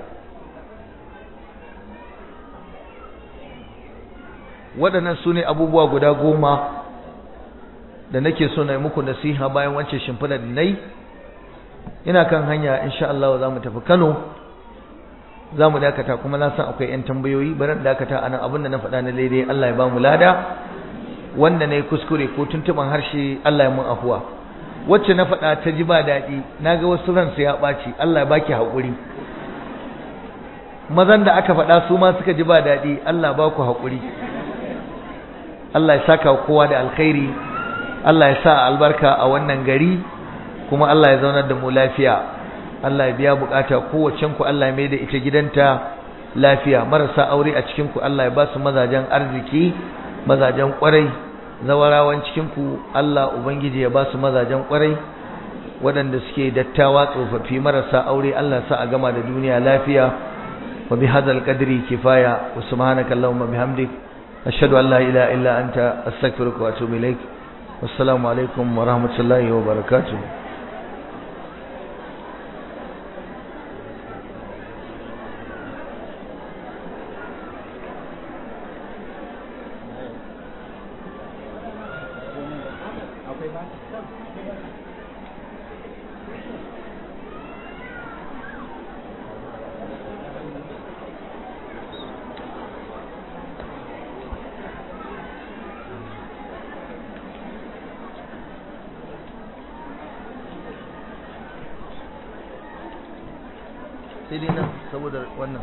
waɗannan su ne abubuwa guda goma da nake so na yi muku nasiha bayan wancan shimfiɗa da na yi ina kan hanya insha Allah za mu tafi Kano za mu dakata kuma na san akwai 'yan tambayoyi bari dakata a nan abin da na faɗa na daidai Allah ya ba mu lada wanda na yi kuskure ko tuntuɓan harshe Allah ya mun afuwa wacce na faɗa ta ji ba daɗi na ga wasu ransu ya ɓaci Allah ya baki haƙuri mazan da aka faɗa su ma suka ji ba daɗi Allah ba ku haƙuri Allah ya saka kowa da alkhairi Allah ya sa albarka a wannan gari kuma Allah ya zaunar da mu lafiya Allah ya biya bukata kowacen ku Allah ya mai da ita gidanta lafiya marasa aure a cikin ku Allah ya ba su mazajen arziki mazajen kwarai zawarawan cikin ku Allah ubangiji ya ba su mazajen kwarai waɗanda suke dattawa tsofaffi marasa aure Allah sa a gama da duniya lafiya wa bi hadzal qadri kifaya wa subhanaka allahumma bihamdik ashhadu an la ilaha illa anta astaghfiruka wa atubu ilaik wassalamu alaikum wa rahmatullahi wa barakatuh sai dai nan saboda wannan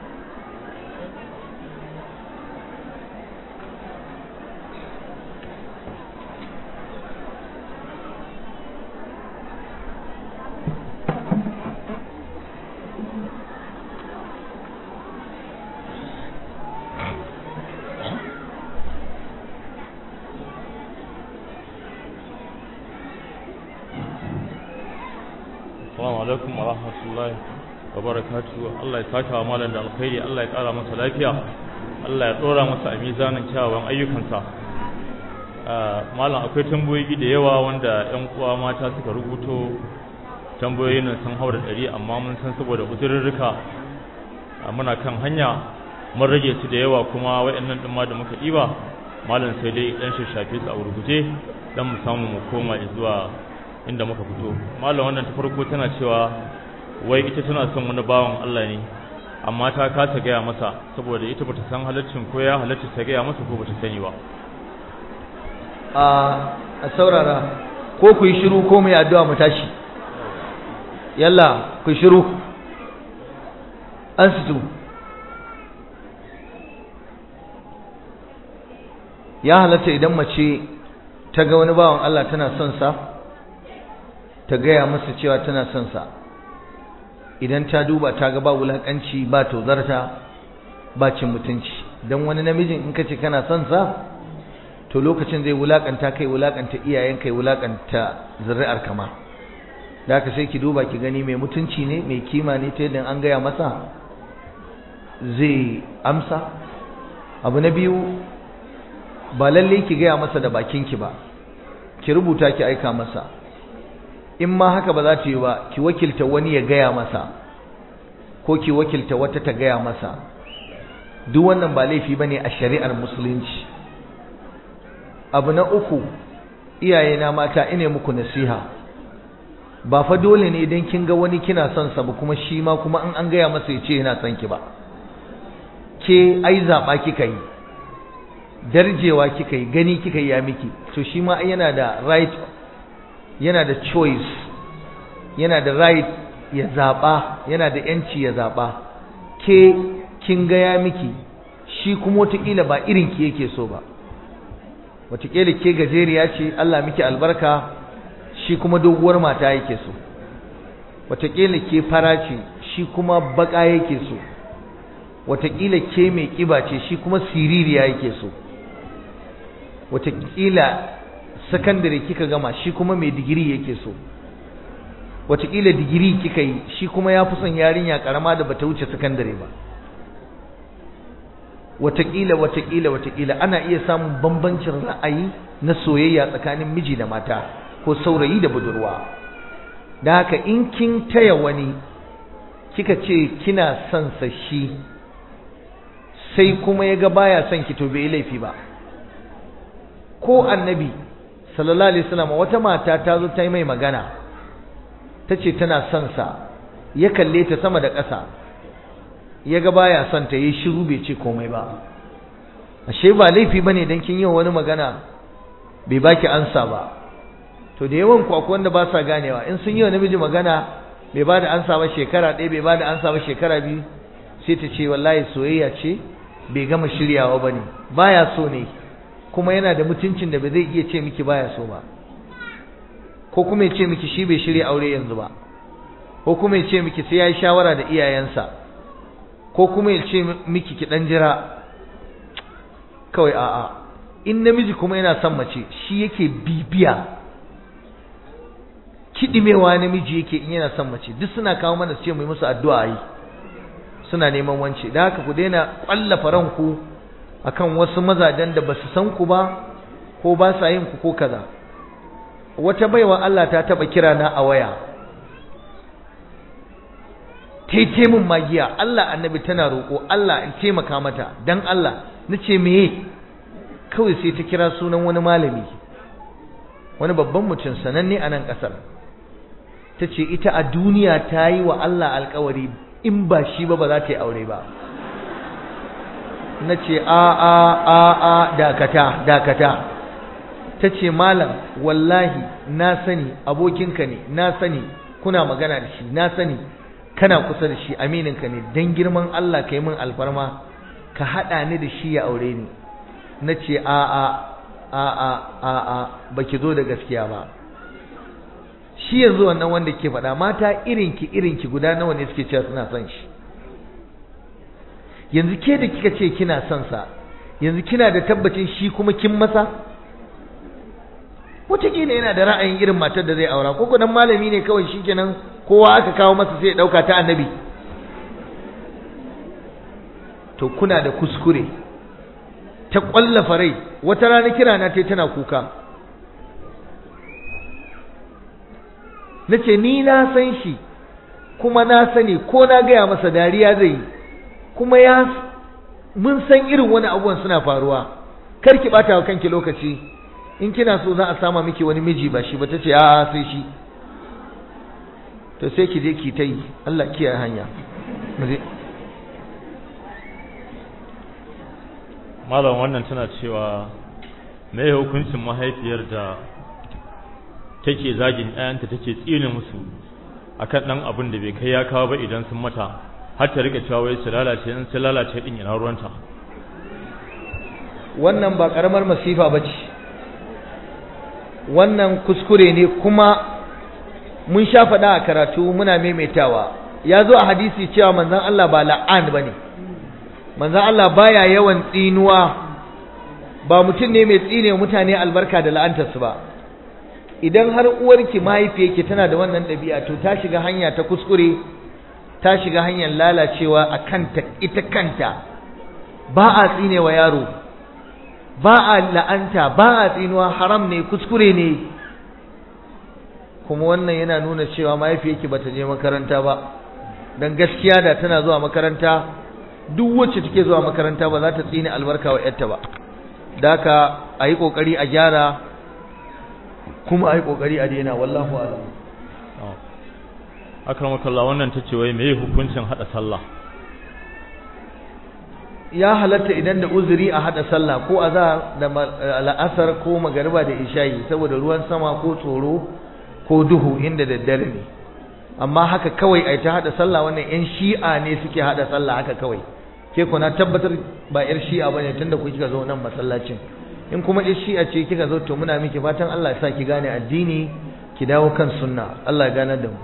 Assalamu alaikum wa rahmatullahi wa barakatuhu Allah ya saka wa malam da alkhairi Allah ya kara masa lafiya Allah ya dora masa a mizanin kyawawan ayyukansa malam akwai tambayoyi da yawa wanda ƴan uwa mata suka rubuto tambayoyin nan sun haura ɗari amma mun san saboda uzurrurruka muna kan hanya mun rage su da yawa kuma waɗannan ɗin ma da muka ɗiba malam sai dai ɗan shafe su a gurguje dan mu samu mu koma zuwa inda muka fito malam wannan ta farko tana cewa wai ita tana son wani bawan Allah ne amma ta kasa gaya masa saboda ita bata san halaccin ko ya halacci ta gaya masa ko bata sani ba a saurara ko ku yi shiru ko mai addu'a mu tashi yalla ku shiru an situ ya halatta idan mace ta ga wani bawan Allah tana son sa ta gaya masa cewa tana son sa idan ta duba ta ga ba wulakanci ba tozarta ba cin mutunci dan wani namijin in kace kana son sa to lokacin zai wulakanta kai wulakanta iyayen kai wulakanta zuri'ar kama da haka sai ki duba ki gani mai mutunci ne mai kima ne ta yadda an gaya masa zai amsa abu na biyu ba lalle ki gaya masa da bakinki ba ki rubuta ki aika masa in ma haka ba za ta yi ba ki wakilta wani ya gaya masa ko ki wakilta wata ta gaya masa duk wannan ba laifi bane a shari'ar musulunci abu na uku iyayena mata ine muku nasiha ba fa dole ne idan kin ga wani kina son sa ba kuma shi ma kuma in an gaya masa ya ce yana son ki ba ke ai zaba kika yi darjewa kika yi gani kika yi ya miki to shi ma yana da right yana da choice yana da right ya zaba yana da yanci ya zaba ke kin ga ya miki shi kuma wataƙila ba irin ki yake so ba wataƙila ke gajeriya ce Allah miki albarka shi kuma doguwar mata yake so wataƙila ke fara ce shi kuma baƙa yake so wataƙila ke mai ƙiba ce shi kuma siririya yake so wataƙila sakandare kika gama shi kuma mai digiri yake so wataƙila digiri kika yi shi kuma ya fi son yarinya ƙarama da bata wuce sakandare ba wataƙila wataƙila wataƙila ana iya samun bambancin ra'ayi na soyayya tsakanin miji da mata ko saurayi da budurwa da haka in kin taya wani kika ce kina son sa shi sai kuma ya ga baya son ki to bai laifi ba ko annabi sallallahu alaihi wasallam wata mata ta zo ta yi mai magana ta ce tana son sa ya kalle ta sama da ƙasa ya ga baya son ta yi shiru bai ce komai ba ashe ba laifi bane dan kin yi wani magana bai baki ansa ba to da yawan ku akwai wanda ba sa ganewa in sun yi wa namiji magana bai bada ansa ba shekara ɗaya bai bada ansa ba shekara biyu sai ta ce wallahi soyayya ce bai gama shiryawa bane baya so ne kuma yana da mutuncin da ba zai iya ce miki baya so ba ko kuma ya ce miki shi bai shirya aure yanzu ba ko kuma ya ce miki sai ya yi shawara da iyayensa ko kuma ya ce miki ki dan jira kawai a'a in namiji kuma yana son mace shi yake bibiya kidimewa namiji yake in yana son mace duk suna kawo mana su ce mu yi musu addu'a yi suna neman wance da haka ku daina kwallafa ranku akan wasu mazajen da basu san ku ba ko ba sa yin ku ko kaza wata baiwa Allah ta taba kira na a waya taite mun magiya Allah annabi tana roƙo Allah in taimaka mata dan Allah nace meye kawai sai ta kira sunan wani malami wani babban mutum sananne a nan ƙasar ta ce ita a duniya ta yi wa Allah alkawari in ba shi ba ba za ta yi aure ba na ce a a a a dakata dakata ta ce malam wallahi na sani abokinka ne na sani kuna magana da shi na sani kana kusa da shi amininka ne don girman Allah ka yi min alfarma ka haɗa ni da shi ya aure ni na ce a a a a a a ba ki zo da gaskiya ba shi yanzu wannan wanda ke faɗa mata irinki irinki guda nawa ne suke cewa suna son shi yanzu ke da kika ce kina son sa yanzu kina da tabbacin shi kuma kin masa wataƙila yana da ra'ayin irin matar da zai aura ko kudan malami ne kawai shikenan kowa aka kawo masa sai ya ɗauka ta annabi to kuna da kuskure ta ƙwallafa rai wata rana kira na ta tana kuka na ce ni na san shi kuma na sani ko na gaya masa dariya zai yi kuma ya mun san irin wani abubuwan suna faruwa kar ki bata wa kanki lokaci in kina so za a sama miki wani miji ba shi ba ta ce a sai shi to sai ki je ki ta yi Allah kiyaye hanya malam wannan tana cewa me hukuncin mahaifiyar da take zagin ɗayanta take tsine musu akan ɗan abin da bai kai ya kawo ba idan sun mata har ta rika cewa wai su lalace in su lalace din ina ruwanta wannan ba karamar masifa bace wannan kuskure ne kuma mun sha faɗa a karatu muna maimaitawa ya zo a hadisi cewa manzon Allah ba la'an bane manzon Allah baya yawan tsinuwa ba mutum ne mai tsine mutane albarka da la'antarsu ba idan har uwarki mahaifiyarki tana da wannan ɗabi'a to ta shiga hanya ta kuskure ta shiga hanyar lalacewa a kanta ita kanta ba a tsine wa yaro ba a la'anta ba a tsinuwa haram ne kuskure ne kuma wannan yana nuna cewa mahaifiyarki ba ta je makaranta ba don gaskiya da tana zuwa makaranta duk wacce take zuwa makaranta ba za ta tsine albarka wa yarta ba da haka a yi ƙoƙari a gyara kuma a yi ƙoƙari a daina wallahu alam akramakallah wannan tace wai meye hukuncin hada sallah ya halatta idan da uzuri a hada sallah ko azhar da al'asar ko magariba da isha'i saboda ruwan sama ko tsoro ko duhu inda daddare ne amma haka kawai ai ta hada sallah wannan yan shi'a ne suke hada sallah haka kawai ke kuna tabbatar ba yar shi'a bane tunda ku kika zo nan masallacin in kuma yar shi'a ce kika zo to muna miki fatan Allah ya sa ki gane addini ki dawo kan sunna Allah ya ganar da mu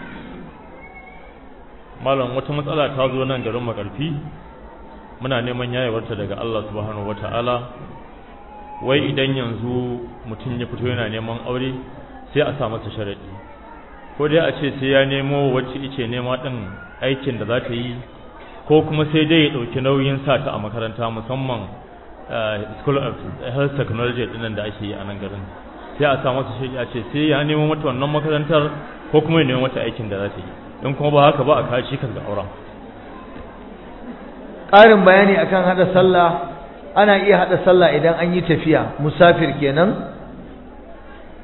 malam wata matsala ta zo nan garin makarfi muna neman yayewarta daga Allah subhanahu wataala wai idan yanzu mutum ya fito yana neman aure sai a sa masa sharadi ko dai a ce sai ya nemo wacce ice nema din aikin da za ta yi ko kuma sai dai ya dauki nauyin sa ta a makaranta musamman school of health technology dinnan da ake yi a nan garin sai a sa masa sharadi a ce sai ya nemo mata wannan makarantar ko kuma ya nemo mata aikin da za ta yi in kuma ba haka ba a kashi kan ga auren ƙarin bayani akan hada sallah ana iya hada sallah idan an yi tafiya musafir kenan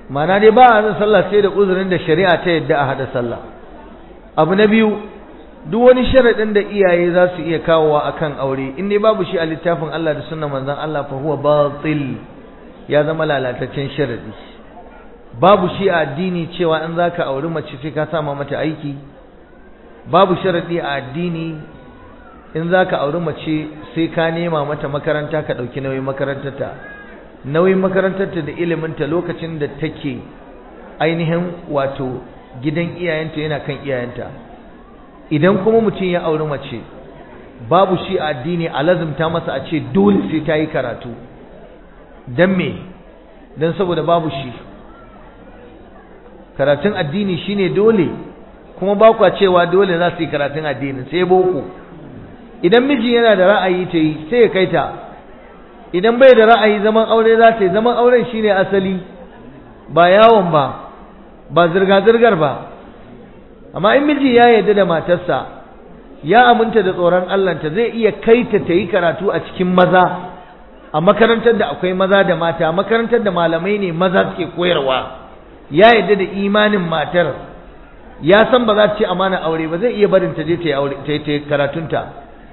mana dai ba a sallah sai da uzurin da shari'a ta yadda a hada sallah abu na biyu duk wani sharaɗin da iyaye za su iya kawowa akan aure in dai babu shi a littafin Allah da sunnan manzon Allah fa huwa batil ya zama lalataccen sharadi babu shi a addini cewa in zaka auri mace sai ka sama mata aiki babu sharadi a addini in zaka auri mace sai ka nema mata makaranta ka dauki nauyin makarantarta nauyin makarantarta da iliminta lokacin da take ainihin wato gidan iyayenta yana kan iyayenta idan kuma mutum ya auri mace babu shi a addini a lazumta masa a ce dole sai ta yi karatu don me don saboda babu shi karatun addini shine dole kuma ba kwa cewa dole za su yi karatun addini sai boko idan miji yana da ra'ayi ta yi sai ya kai ta idan bai da ra'ayi zaman aure za ta yi zaman auren shine asali ba yawon ba ba zirga-zirgar ba amma in miji ya yarda da matarsa ya aminta da tsoron Allahnta zai iya kai ta ta yi karatu a cikin maza a makarantar da akwai maza da mata makarantar da malamai ne maza suke koyarwa ya yarda da imanin matar ya san ba za ta ce amana aure ba zai iya barin ta je ta yi aure ta yi karatunta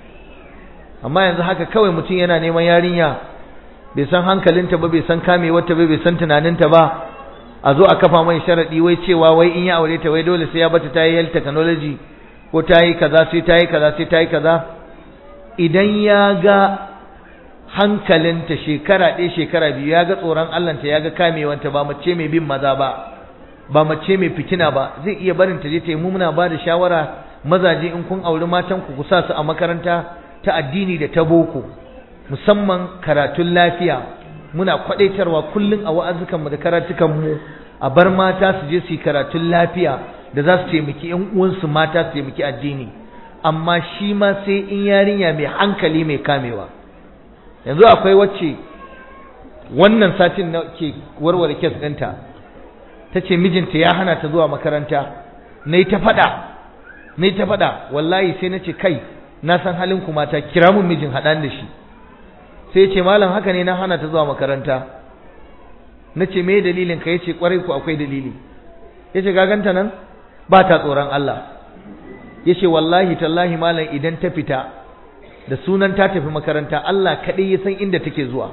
amma yanzu haka kawai mutum yana neman yarinya bai san hankalinta ba bai san kamewarta ba bai san tunaninta ba a zo a kafa mai sharadi wai cewa wai in ya aure ta wai dole sai ya bata ta yi health technology ko ta yi kaza sai ta yi kaza sai ta yi kaza idan ya ga hankalinta shekara ɗaya shekara biyu ya ga tsoron Allahnta ya ga kamewanta ba mace mai bin maza ba ba mace mai fitina ba zai iya barin ta je ta yi muna ba da shawara mazaje in kun auri matan ku sa su a makaranta ta addini da ta boko musamman karatun lafiya muna kwadaitarwa kullum a wa'azukanmu da karatukanmu a bar mata su je su yi karatun lafiya da za su taimaki ƴan uwansu mata su taimaki addini amma shi ma sai in yarinya mai hankali mai kamewa yanzu akwai wacce wannan satin na ke warware kes ɗinta ta ce mijinta ya hana ta zuwa makaranta na yi ta faɗa na yi ta faɗa wallahi sai na ce kai na san halin ku mata kira mun mijin haɗan da shi sai ce malam haka ne na hana ta zuwa makaranta na ce me dalilin ka yace kwarai ku akwai dalili yace gaganta nan ba ta tsoron Allah yace wallahi tallahi malam idan ta fita da sunan ta tafi makaranta Allah kadai ya san inda take zuwa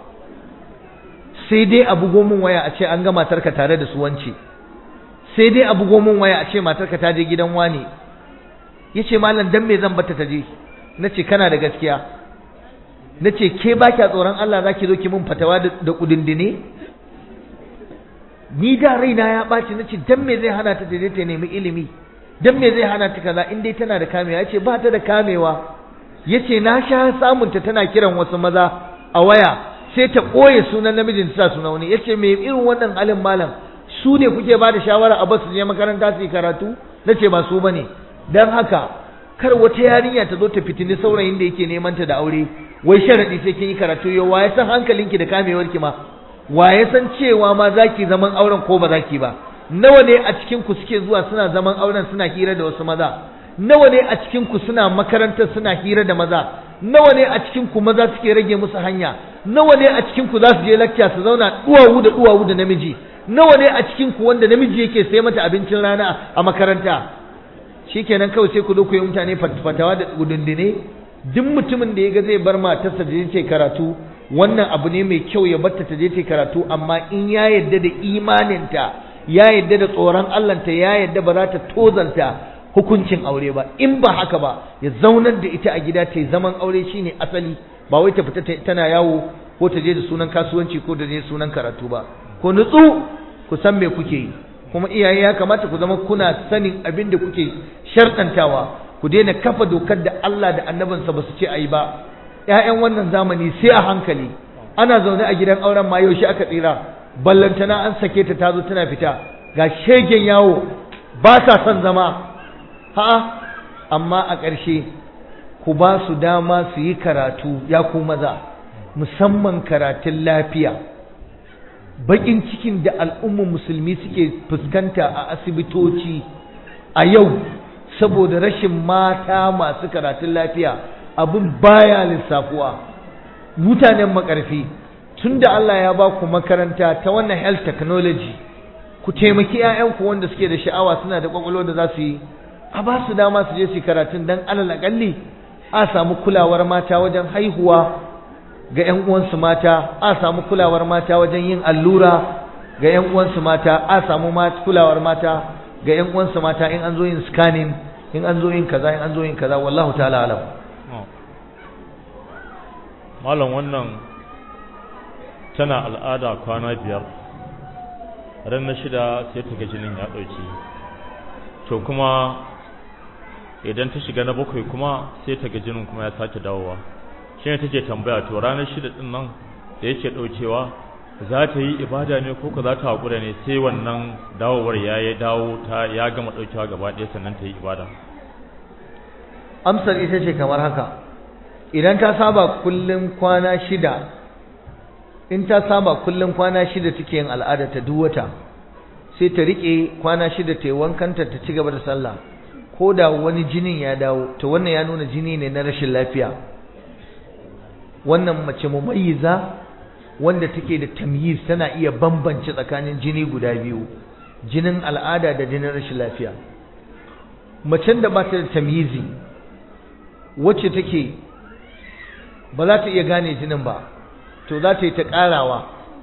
sai dai a bugo min waya a ce an ga matarka tare da su wance sai dai a bugo min waya a ce matarka ta je gidan wani yace malam dan me zan bata ta je nace kana da gaskiya nace ke ba kya tsoron Allah zaki zo ki mun fatawa da kudindine ni da raina ya ɓaci nace dan me zai hana ta je ta nemi ilimi dan me zai hana ta kaza in dai tana da kamewa yace ba ta da kamewa yace na sha samun ta tana kiran wasu maza a waya sai ta koye sunan namijin ta sa suna wani yace me irin wannan halin malam su ne kuke ba da shawara a basu je makaranta su yi karatu nace ba su bane dan haka kar wata yarinya ta zo ta fitini saurayin da yake neman ta da aure wai sharadi sai kin yi karatu yau wa ya san hankalinki da kamewarki ma wa ya san cewa ma zaki zaman auren ko ba zaki ba nawa ne a cikin ku suke zuwa suna zaman auren suna hira da wasu maza nawa ne a cikin ku suna makarantar suna hira da maza nawa ne a cikin ku maza suke rage musu hanya nawa ne a cikin ku za su je lecture su zauna duwawu da duwawu da namiji nawa ne a cikin ku wanda namiji yake sai mata abincin rana a makaranta shikenan kawai sai ku zo ku yi mutane fatawa da gudundune duk mutumin da ya ga zai bar matarsa da je karatu wannan abu ne mai kyau ya batta ta je ta karatu amma in ya yadda da imaninta ya yadda da tsoron Allahnta ya yadda ba za ta tozarta hukuncin aure ba in ba haka ba ya zaunar da ita a gida ta zaman aure shine asali ba wai ta fita tana yawo ko ta je da sunan kasuwanci ko da je sunan karatu ba ko nutsu ku san me kuke yi kuma iyaye ya kamata ku zama kuna sanin abin da kuke sharɗantawa ku daina kafa dokar da Allah da annabinsa ba su ce a yi ba ‘ya'yan wannan zamani sai a hankali ana zaune a gidan auren ma yaushe aka tsira ballantana an sake ta tazo tana fita ga shegen yawo ba sa son zama ha'a amma a ƙarshe ku ba su dama su yi karatu ya ku maza musamman karatun lafiya baƙin cikin da al'ummar musulmi suke fuskanta a asibitoci a yau saboda rashin mata masu karatun lafiya abin baya lissafuwa mutanen makarfi tunda Allah ya ba ku makaranta ta wannan health technology ku taimaki 'ya'yanku wanda suke da sha'awa suna da kwakwalwa da za su yi a ba su dama su je su karatun dan alal akalli a samu kulawar mata wajen haihuwa ga 'yan uwansu mata a samu kulawar mata wajen yin allura ga 'yan uwansu mata a samu kulawar mata ga 'yan uwansu mata in an zo yin scanning in an zo yin kaza in an zo yin kaza wallahu ta'ala alam malam wannan tana al'ada kwana biyar ran na shida sai ta ga jinin ya ɗauki to kuma idan ta shiga na bakwai kuma sai ta ga jinin kuma ya sake dawowa shi ne take tambaya to ranar shida ɗin nan da yake ɗaukewa za ta yi ibada ne ko za ta haƙura ne sai wannan dawowar ya yi dawo ta ya gama ɗaukewa gaba ɗaya sannan ta yi ibada amsar ita ce kamar haka idan ta saba kullum kwana shida in ta saba kullum kwana shida take yin al'ada ta duk wata sai ta rike kwana shida ta yi wankanta ta ci gaba da sallah ko da wani jinin ya dawo to wannan ya nuna jini ne na rashin lafiya wannan mace mumayyiza wanda take da tamyiz tana iya bambance tsakanin jini guda biyu jinin al'ada da jinin rashin lafiya macen da ba ta da tamyizi wacce take ba za ta iya gane jinin ba to za ta yi ta ƙarawa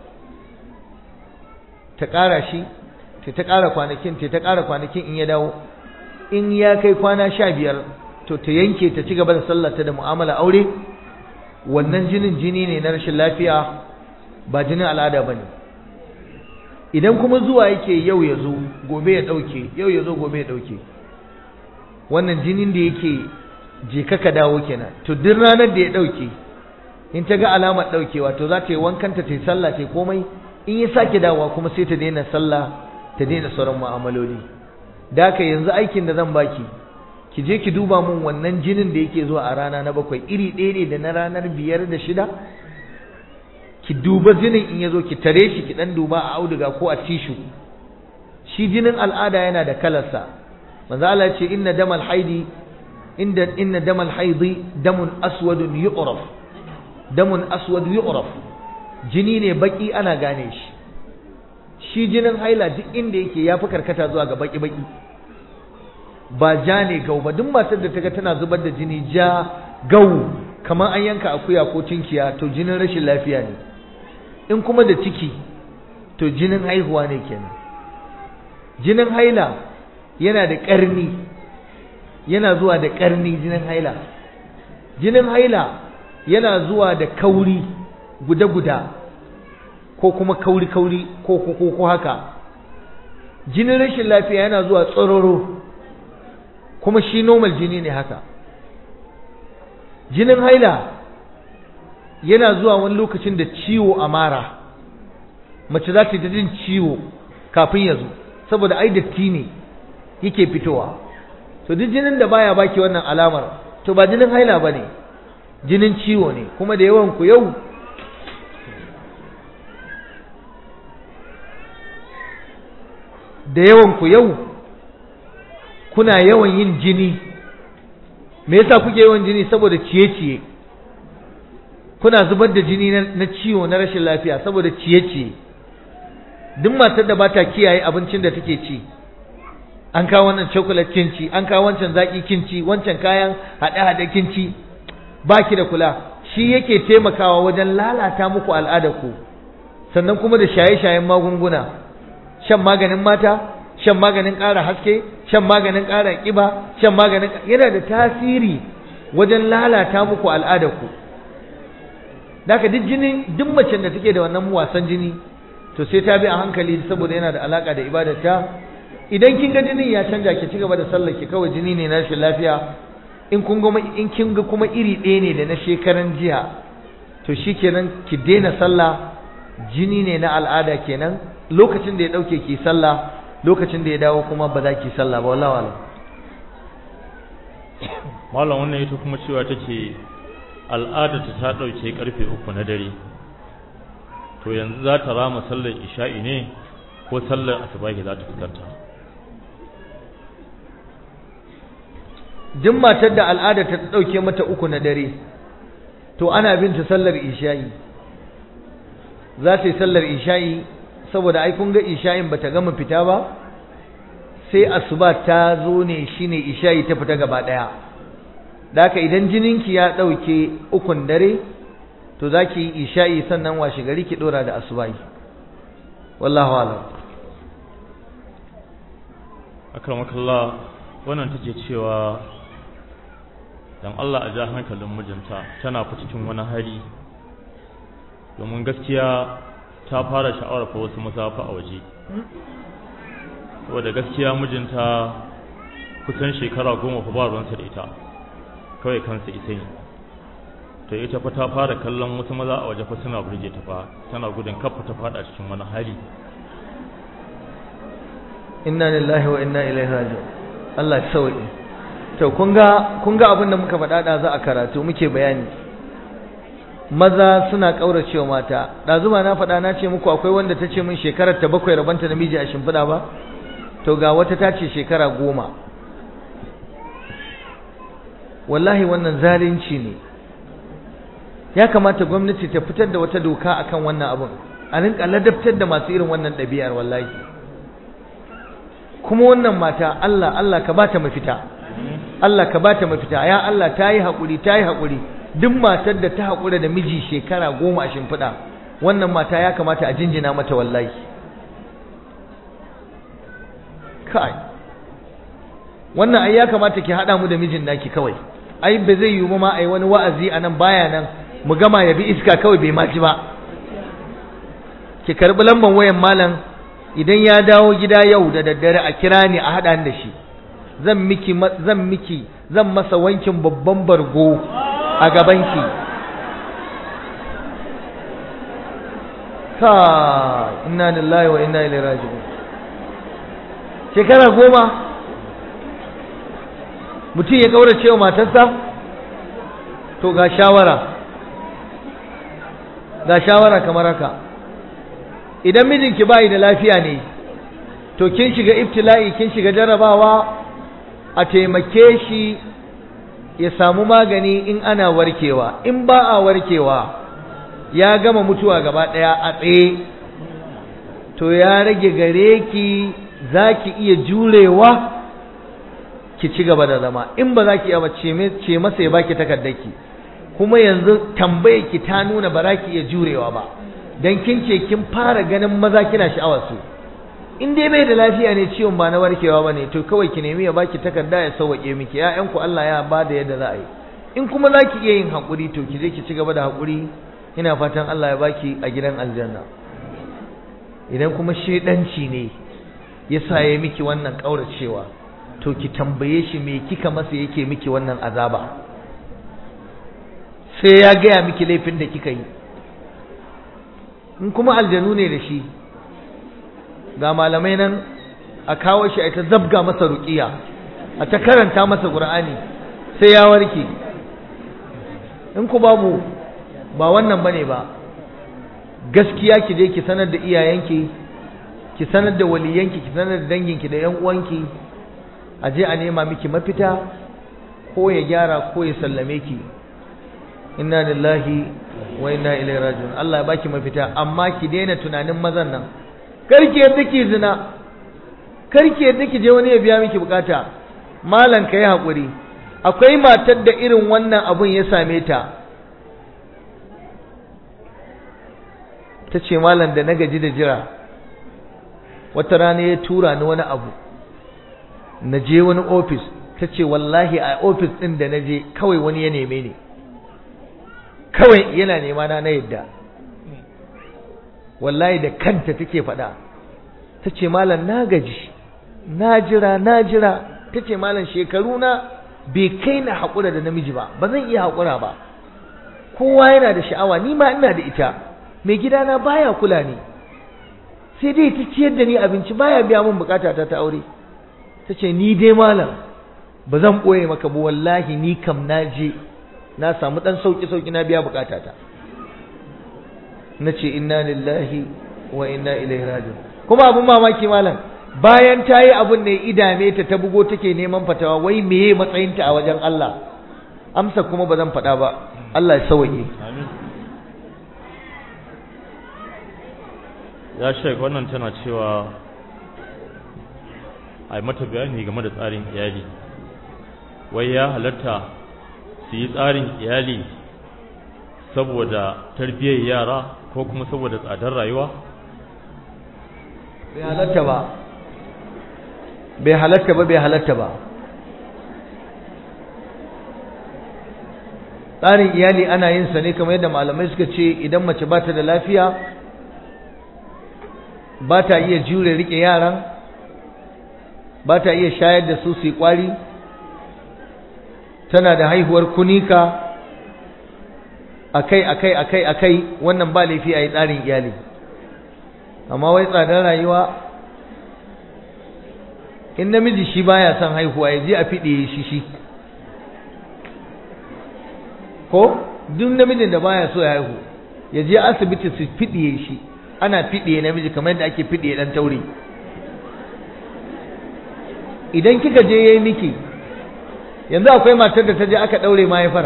ta ƙara shi ta ta ƙara kwanakin ta ta ƙara kwanakin in ya dawo in ya kai kwana sha biyar to ta yanke ta ci gaba da sallata da mu'amala aure wannan jinin jini ne na rashin lafiya ba jinin al'ada ba ne idan kuma zuwa yake yau ya zo gobe ya ɗauke yau ya zo gobe ya ɗauke wannan jinin da yake je ka dawo kenan to duk ranar da ya ɗauke in ta ga alamar ɗaukewa to za ta yi wankanta ta yi sallah ta yi komai in ya sake dawowa kuma sai ta daina sallah ta daina sauran mu'amaloli da haka yanzu aikin da zan baki ki je ki duba mun wannan jinin da yake zuwa a rana na bakwai iri ɗaya ne da na ranar biyar da shida ki duba jinin in ya zo ki tare shi ki ɗan duba a auduga ko a tishu shi jinin al'ada yana da kalarsa manzo Allah ya ce inna damal haidi inda inna damal haidi damun aswadun yu'raf damun aswad yu'raf jini ne baki ana gane shi shi jinin haila duk inda yake yafi karkata zuwa ga baki baki ba ja ne gau ba duk matar da ta ga tana zubar da jini ja gau kamar an yanka akuya ko tinkiya to jinin rashin lafiya ne in kuma da ciki to jinin haihuwa ne kenan jinin haila yana da ƙarni yana zuwa da ƙarni jinin haila jinin haila yana zuwa da kauri guda-guda ko kuma kauri-kauri ko ko ko haka jinin rashin lafiya yana zuwa tsororo kuma shi normal jini ne haka jinin haila yana zuwa wani lokacin da ciwo a mara mace za ta yi jin ciwo kafin ya zo saboda ai datti ne yake fitowa to duk jinin da baya baki wannan alamar to ba jinin haila ba ne jinin ciwo ne kuma da yawan ku yau da yawan ku yau kuna yawan yin jini me yasa kuke yawan jini saboda ciye-ciye kuna zubar da jini na ciwo na rashin lafiya saboda ciye-ciye duk matar da bata kiyaye abincin da take ci an kawo wannan chocolate kin ci an kawo wancan zaki kin ci wancan kayan hade-hade kin ci baki da kula shi yake taimakawa wajen lalata muku al'adar ku sannan kuma da shaye-shayen magunguna shan maganin mata shan maganin ƙara haske shan maganin ƙara ƙiba shan maganin yana da tasiri wajen lalata muku al'adar ku daga duk jini duk macen da take da wannan wasan jini to sai ta bi a hankali saboda yana da alaka da ibadarta idan kin ga jinin ya canja ki cigaba da sallar ki kawai jini ne na rashin lafiya in kun ga in kin ga kuma iri ɗaya ne da na shekaran jiya to shikenan ki daina sallah jini ne na al'ada kenan lokacin da ya dauke ki sallah lokacin da ya dawo kuma ba za ki sallah ba wallahi wallahi malam wannan ita kuma cewa take al'adarta ta ɗauke ƙarfe uku na dare to yanzu za ta rama sallar isha'i ne ko sallar asubahi za ta fitarta duk matar da al'ada ta ɗauke mata uku na dare to ana bin ta sallar isha'i za ta yi sallar isha'i saboda ai kun ga isha'in bata gama fita ba sai asuba ta zo ne shine isha'i ta fita gaba daya da haka idan jininki ya dauke ukun dare to zaki yi isha'i sannan washe gari ki dora da asubahi wallahu a'lam akramakallah wannan take cewa dan Allah a ja hankalin mijinta tana fa cikin wani hali domin gaskiya ta fara sha'awar fa wasu masafa a waje saboda gaskiya mijinta kusan shekara goma fa ba ruwansa da ita kawai kansa ita ne to ita fa ta fara kallon wasu maza a waje fa suna burge ta fa tana gudun kafa ta fada cikin wani hali inna lillahi wa inna ilaihi raji'un Allah ya sauke to kun ga kun ga abin da muka faɗa da za a karatu muke bayani maza suna kauracewa mata da zuma na faɗa na ce muku akwai wanda ta ce min shekarar ta bakwai rabanta namiji a shimfiɗa ba to ga wata ta ce shekara goma wallahi wannan zalunci ne ya kamata gwamnati ta fitar da wata doka akan wannan abun a rinka ladabtar da masu irin wannan ɗabi'ar wallahi kuma wannan mata Allah Allah ka bata mafita Allah ka bata mafita ya Allah ta yi haƙuri ta yi haƙuri duk matar da ta haƙura da miji shekara goma a shimfiɗa wannan mata ya kamata a jinjina mata wallahi kai wannan ai ya kamata ki haɗa mu da mijin naki kawai ai ba zai yiwu ma ai wani wa'azi a nan baya nan mu gama ya bi iska kawai bai ma ji ba ki karɓi lambar wayan malam idan ya dawo gida yau da daddare a kira ni a haɗa da shi zan miki zan miki zan masa wankin babban bargo a gabanki ka inna lillahi wa inna ilaihi raji'un shekara goma mutum ya kaurace wa matarsa to ga shawara ga shawara kamar haka idan mijinki bai da lafiya ne to kin shiga ibtila'i kin shiga jarabawa a taimake shi ya samu magani in ana warkewa in ba a warkewa ya gama mutuwa gaba daya a tsaye to ya rage gare ki zaki iya jurewa ki ci gaba da zama in ba za ki iya ce masa ya baki takardarki kuma yanzu tambayar ki ta nuna ba za ki iya jurewa ba dan kin ce kin fara ganin maza kina sha'awar su in dai bai da lafiya ne ciwon ba na warkewa ba ne to kawai ki nemi ya baki takarda ya sauwaƙe miki ƴaƴanku Allah ya ba da yadda za a yi in kuma za ki iya yin haƙuri to ki je ki ci gaba da haƙuri ina fatan Allah ya baki a gidan aljanna idan kuma shedanci ne ya sa ya miki wannan ƙauracewa to ki tambaye shi me kika masa yake miki wannan azaba sai ya gaya miki laifin da kika yi in kuma aljanu ne da shi ga malamai nan a kawo shi a ta zabga masa ruqiya a ta karanta masa qur'ani sai ya warke in ku babu ba wannan bane ba gaskiya ki je ki sanar da iyayenki ki sanar da waliyanki ki sanar da danginki da yan uwanki a je a nema miki mafita ko ya gyara ko ya sallame ki inna lillahi wa inna ilaihi raji'un Allah ya baki mafita amma ki daina tunanin mazan nan karki yadda ki zina karki yadda ki je wani ya biya miki bukata malan kai hakuri akwai matar da irin wannan abun ya same ta ta ce malam da na gaji da jira wata rana ya tura ni wani abu na je wani ofis ta ce wallahi a ofis ɗin da na je kawai wani ya neme ni kawai yana nema na na yadda wallahi da kanta take faɗa ta ce malam na gaji na jira na jira ta ce malam shekaru na bai kai na haƙura da namiji ba ba zan iya haƙura ba kowa yana da sha'awa ni ma ina da ita mai gidana baya kula ni sai dai ta ciyar da ni abinci baya biya min bukata ta ta aure ta ce ni dai malam ba zan ɓoye maka ba wallahi ni kam na je na samu ɗan sauƙi sauƙi na biya bukata ta na ce inna lillahi wa inna ilaihi rajiun kuma abun mamaki malam bayan ta yi abun ne idame ta ta bugo take neman fatawa wai meye matsayinta a wajen Allah amsa kuma ba zan faɗa ba Allah ya sauke ya shek wannan tana cewa a yi mata bayani game da tsarin iyali wai ya halatta su yi tsarin iyali saboda tarbiyyar yara ko kuma saboda tsadar rayuwa bai halatta ba bai halatta ba bai halatta ba tsarin iyali ana yin sa ne kamar yadda malamai suka ce idan mace ba ta da lafiya ba ta iya jure rike yaran ba ta iya shayar da su su yi kwari tana da haihuwar kunika akai akai akai akai wannan ba laifi a yi tsarin iyali amma wai tsadar rayuwa in namiji shi baya son haihuwa ya je a fiɗe shi shi ko duk namijin da baya so ya haihu ya je asibiti su fiɗiye shi ana fiɗiye namiji kamar yadda ake fiɗiye ɗan taure idan kika je yayi miki yanzu akwai matar da ta je aka ɗaure mahaifar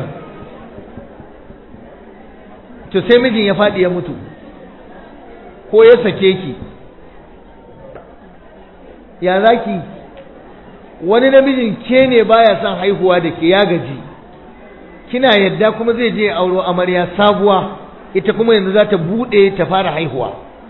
to sai mijin ya faɗi ya mutu ko ya sake ki ya zaki wani namijin ke ne baya son haihuwa da ke ya gaji kina yadda kuma zai je auro amarya sabuwa ita kuma yanzu za ta buɗe ta fara haihuwa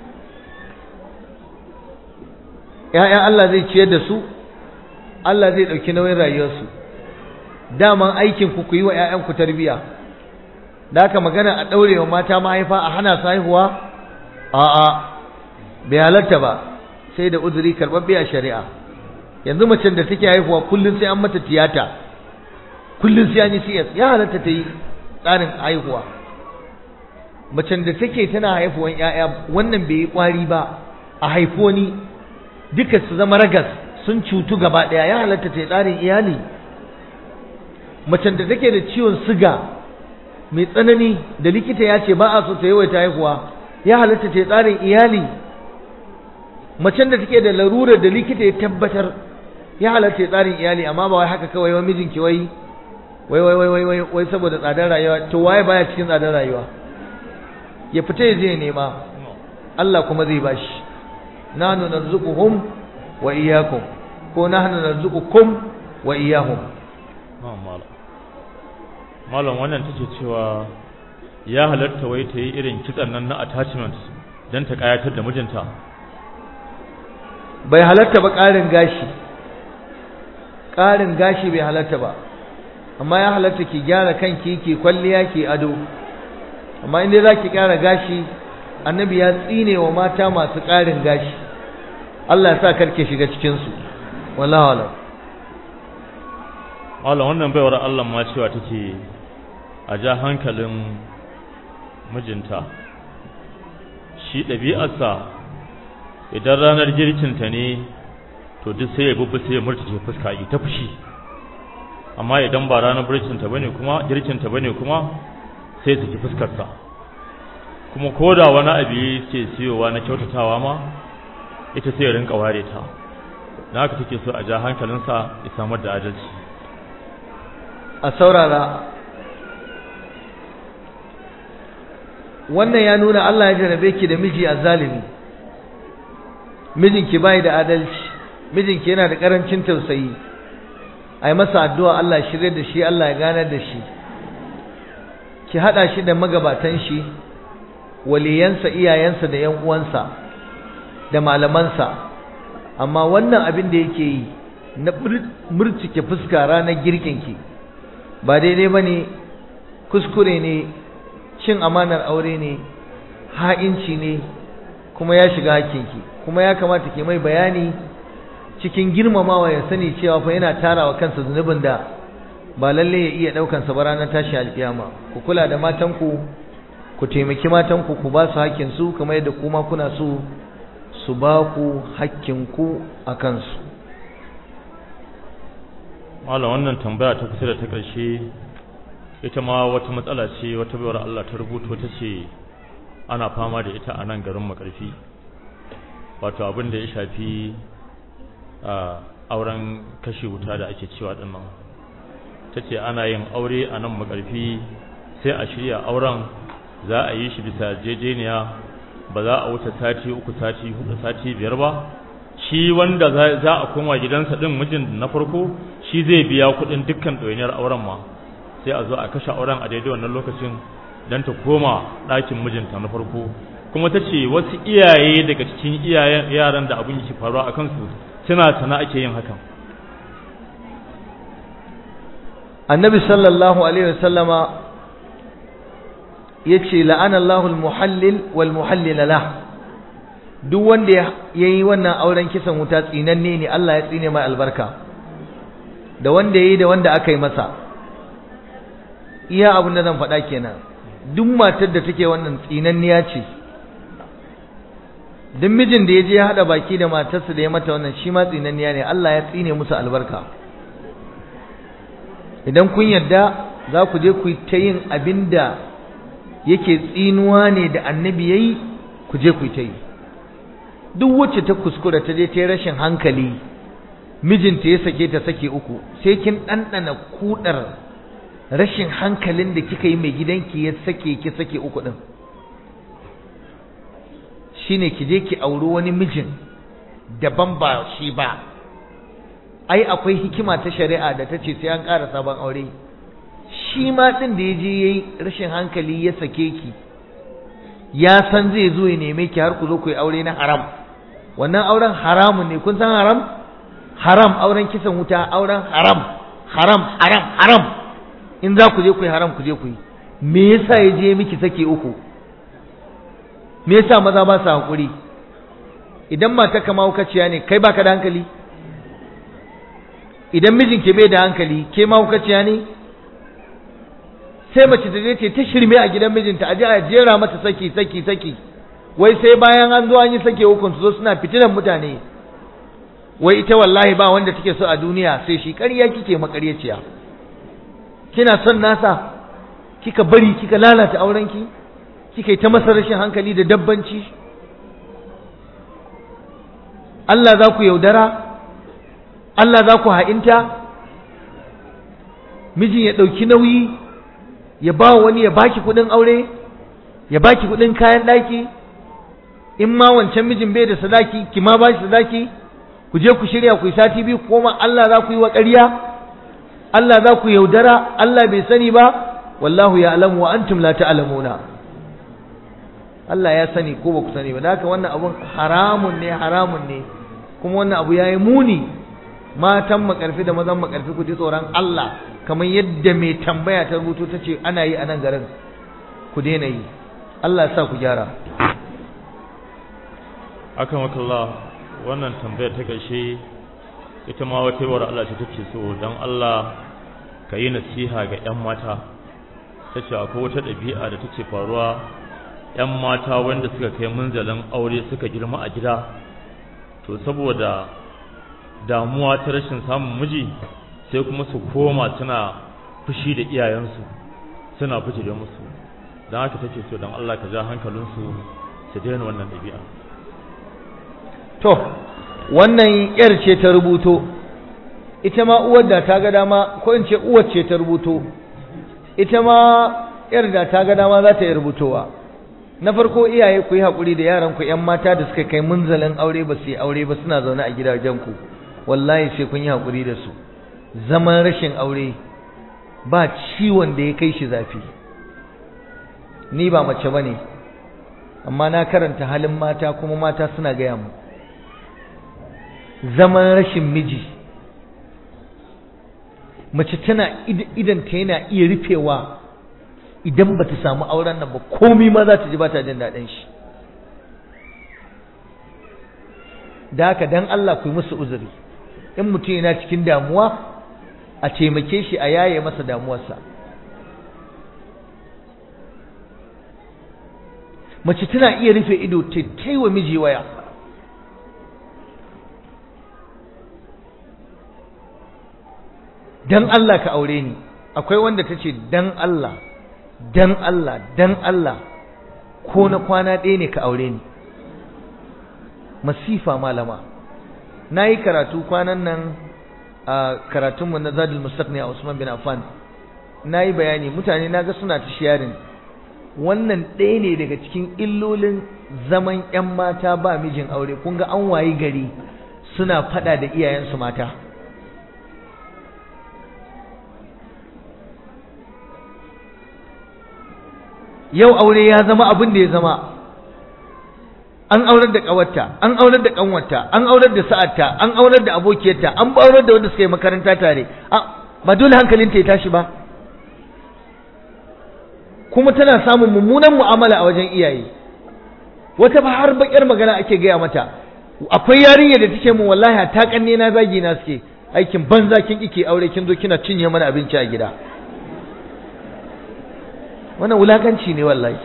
‘ya'yan Allah zai ciyar da su Allah zai ɗauki nauyin rayuwarsu daman aikin ku ku yi wa ‘ya'yanku tarbiya da aka magana a ɗaure wa mata mahaifa a hana su haihuwa a'a bai halatta ba sai da uzuri karɓaɓɓe a shari'a yanzu macen da take haihuwa kullum sai an mata tiyata kullum sai an yi CS ya halatta ta yi tsarin haihuwa macen da take tana haifuwan ƴaƴa wannan bai yi ƙwari ba a haifo ni duka su zama ragas sun cutu gaba ɗaya ya halatta ta yi tsarin iyali macen da take da ciwon siga mai tsanani da likita ya ce ba a so ta yawaita haihuwa ya halatta ta yi tsarin iyali macen da take da larurar da likita ya tabbatar ya halatta ya tsarin iyali amma ba wai haka kawai wai mijinki wai wai wai wai wai wai saboda tsadar rayuwa to waye baya cikin tsadar rayuwa ya fita ya je nema Allah kuma zai bashi nahnu narzuquhum wa iyyakum ko nahnu narzuqukum wa iyyahum malam wannan take cewa ya halatta wai ta yi irin kitsan nan na attachment don ta kayatar da mijinta bai halatta ba ƙarin gashi ƙarin gashi bai halatta ba amma ya halatta ki gyara kanki ki kwalliya ki ado amma inda za ki ƙara gashi annabi ya tsine wa mata masu ƙarin gashi Allah ya sa karke shiga cikinsu wallahu alam malam wannan baiwar Allah ma cewa take a ja hankalin mijinta shi ɗabi'arsa idan ranar girkinta ne to duk sai ya bubbu sai ya murtace fuska yi ta fushi amma idan ba ranar girkinta bane kuma girkinta bane kuma sai su ki fuskarsa kuma koda wani abu yake siyowa na kyautatawa ma ita sai ya rinka ware ta dan haka take so a ja hankalinsa ya samar da adalci a saurara wannan ya nuna Allah ya jarabe ki da miji azzalimi mijinki bai da adalci mijinki yana da karancin tausayi ai masa addu'a Allah shirye da shi Allah ya ganar da shi ki hada shi da magabatan shi waliyansa iyayensa da ƴan uwansa da malamansa amma wannan abin da yake yi na murcike fuska ranar girkinki ba daidai bane kuskure ne cin amanar aure ne ha'inci ne kuma ya shiga hakinki kuma ya kamata ke mai bayani cikin girmamawa ya sani cewa fa yana tarawa kansa zunubin da ba lalle ya iya daukan sa ba ranar tashi alkiyama ku kula da matanku ku taimaki matanku ku ba su hakkin su kamar yadda kuma kuna so su ba ku hakkin ku a kansu malam wannan tambaya ta kusa da ta ƙarshe ita ma wata matsala ce wata bayar Allah ta rubuto ta ce ana fama da ita a nan garin makarfi wato abin da ya shafi auren kashe wuta da ake cewa din nan ta ce ana yin aure a nan makarfi sai a shirya auren za a yi shi bisa jejeniya ba za a wuce sati uku sati hudu sati biyar ba shi wanda za a koma gidansa din mijin na farko shi zai biya kuɗin dukkan ɗoyiniyar auren ma sai a zo a kashe auren a daidai wannan lokacin don ta koma ɗakin mijinta na farko kuma ta ce wasu iyaye daga cikin iyayen yaran da abin yake faruwa a kansu suna sana ake yin hakan annabi sallallahu alaihi wasallama yace la'ana Allahu al-muhallil wal muhallil lah duk wanda yayi wannan auren kisan wuta tsinanne ne Allah ya tsine mai albarka da wanda yayi da wanda aka yi masa iya abin da zan faɗa kenan duk matar da take wannan tsinanniya ce duk mijin da ya je ya haɗa baki da matarsa da ya mata wannan shi ma tsinanniya ne Allah ya tsine musu albarka idan kun yarda za ku je ku ta yin abin da yake tsinuwa ne da annabi ya yi ku je ku ta yi duk wacce ta kuskura ta je ta yi rashin hankali mijinta ya sake ta sake uku sai kin ɗanɗana kuɗar rashin hankalin da kika yi mai gidanki ya sake ki sake uku ɗin shine ki je ki auri wani mijin daban ba shi ba ai akwai hikima ta shari'a da ta ce sai an ƙara sabon aure shi ma ɗin da ya je ya yi rashin hankali ya sake ki ya san zai zo ya neme ki har ku zo ku yi aure na haram wannan auren haramun ne kun san haram haram auren kisan wuta auren haram haram haram haram in za ku je ku yi haram ku je ku yi me yasa ya je miki sake uku me yasa maza ba su hakuri idan mata kama hukaciya ne kai baka da hankali idan mijinki bai da hankali ke ma hukaciya ne sai mace ta je ce ta shirme a gidan mijinta aje a jera mata saki saki saki wai sai bayan an zo an yi sake hukun su zo suna fitinan mutane wai ita wallahi ba wanda take so a duniya sai shi ƙarya kike makaryaciya kina son nasa kika bari kika lalata aurenki kika yi ta masa rashin hankali da dabbanci Allah za ku yaudara Allah za ku ha'inta mijin ya ɗauki nauyi ya ba wani ya baki kuɗin aure ya baki kuɗin kayan ɗaki in ma wancan mijin bai da sadaki ki ma ba shi sadaki ku je ku shirya ku yi sati biyu koma Allah za ku yi wa ƙarya Allah za ku yaudara Allah bai sani ba wallahu ya alamu wa antum la ta'lamuna Allah ya sani ko ba ku sani ba da haka wannan abun haramun ne haramun ne kuma wannan abu yayi muni matan makarfi da mazan makarfi ku ji tsoron Allah kamar yadda mai tambaya ta rubuto ta ce ana yi a nan garin ku daina yi Allah sa ku gyara akan wakallah wannan tambayar ta ƙarshe ita ma wata yawar Allah ce take so don Allah ka yi nasiha ga 'yan mata ta ce akwai wata ɗabi'a da take faruwa 'yan mata wanda suka kai munzalin aure suka girma a gida to saboda damuwa ta rashin samun miji sai kuma su koma suna fushi da iyayensu suna fushi da musu don haka take so don Allah ka ja hankalinsu su daina wannan ɗabi'a to wannan yar ce ta rubuto ita ma uwar da ta ga dama ko in ce uwar ce ta rubuto ita ma yar da ta ga dama za ta yi rubutowa na farko iyaye ku yi haƙuri da yaran ku ƴan mata da suka kai munzalin aure ba su yi aure ba suna zaune a gidajen ku wallahi sai kun yi haƙuri da su zaman rashin aure ba ciwon da ya kai shi zafi ni ba mace bane amma na karanta halin mata kuma mata suna gaya mu zaman rashin miji mace tana idan ta yana iya rufewa idan ba ta samu auren nan ba komi ma za ta ji ba ta jin daɗin shi da haka dan Allah ku yi musu uzuri in mutum yana cikin damuwa a taimake shi a yaye masa damuwarsa mace tana iya rufe ido ta taiwa miji waya dan Allah ka aure ni akwai wanda ta ce dan Allah dan Allah dan Allah ko na kwana ɗaya ne ka aure ni masifa malama na yi karatu kwanan nan a karatunmu na zadul mustaqni a Usman bin Affan na yi bayani mutane na ga suna ta sharing wannan ɗaya ne daga cikin illolin zaman 'yan mata ba mijin aure kun ga an wayi gari suna faɗa da iyayensu mata yau aure ya zama abin da ya zama an aurar da ƙawarta an aurar da ƙanwarta an aurar da sa'arta an aurar da abokiyarta an aurar da wanda suka yi makaranta tare ba dole hankalinta ya tashi ba kuma tana samun mummunan mu'amala a wajen iyaye wata ba har bakar magana ake gaya mata akwai yarinya da take mun wallahi ta kanne na zagi na suke aikin banza kin kike aure kin zo kina cinye mana abinci a gida wannan wulakanci ne wallahi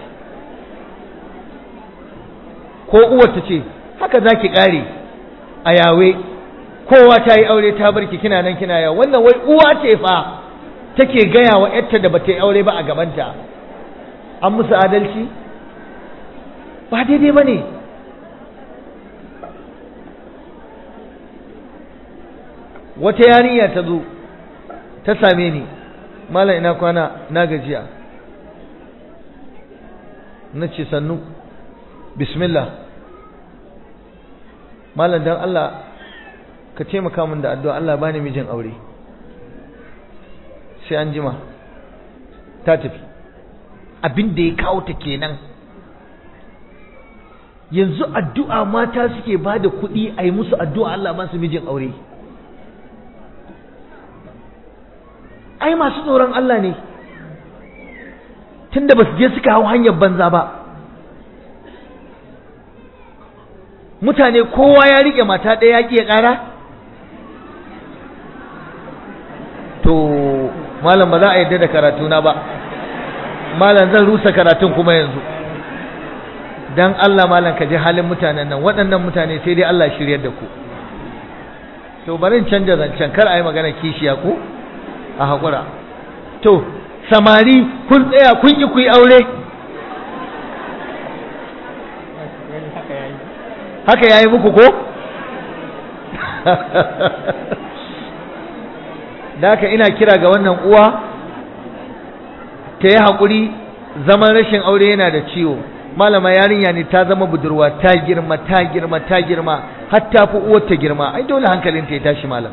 ko uwar ta ce haka zaki kare a yawe kowa ta yi aure ta barki kina nan kina yawa wannan wai uwa ce fa take gaya wa yarta da bata yi aure ba a gabanta an musu adalci ba daidai ba ne wata yarinya ta zo ta same ni malam ina kwana na gajiya na ce sannu bismillah malam don Allah ka taimaka min da addu'a Allah bani mijin aure sai an jima ta tafi abin da ya kawo ta kenan yanzu addu'a mata suke ba da kuɗi a yi musu addu'a Allah ba su mijin aure ai masu tsoron Allah ne tunda ba su je suka hau hanyar banza ba mutane kowa ya riƙe mata ɗaya ya ƙi ya ƙara to malam ba za a yarda da karatuna ba malam zan rusa karatun kuma yanzu dan Allah malam ka ji halin mutanen nan waɗannan mutane sai dai Allah shiryar da ku to bari in canja zancen kar a yi magana kishiya ko a haƙura to samari kun tsaya kun yi ku yi aure haka ya yi muku ko da haka ina kira ga wannan uwa ta yi haƙuri zaman rashin aure yana da ciwo malama yarinya ne ta zama budurwa ta girma ta girma ta girma har ta fi uwar ta girma ai dole hankalinta ya tashi malam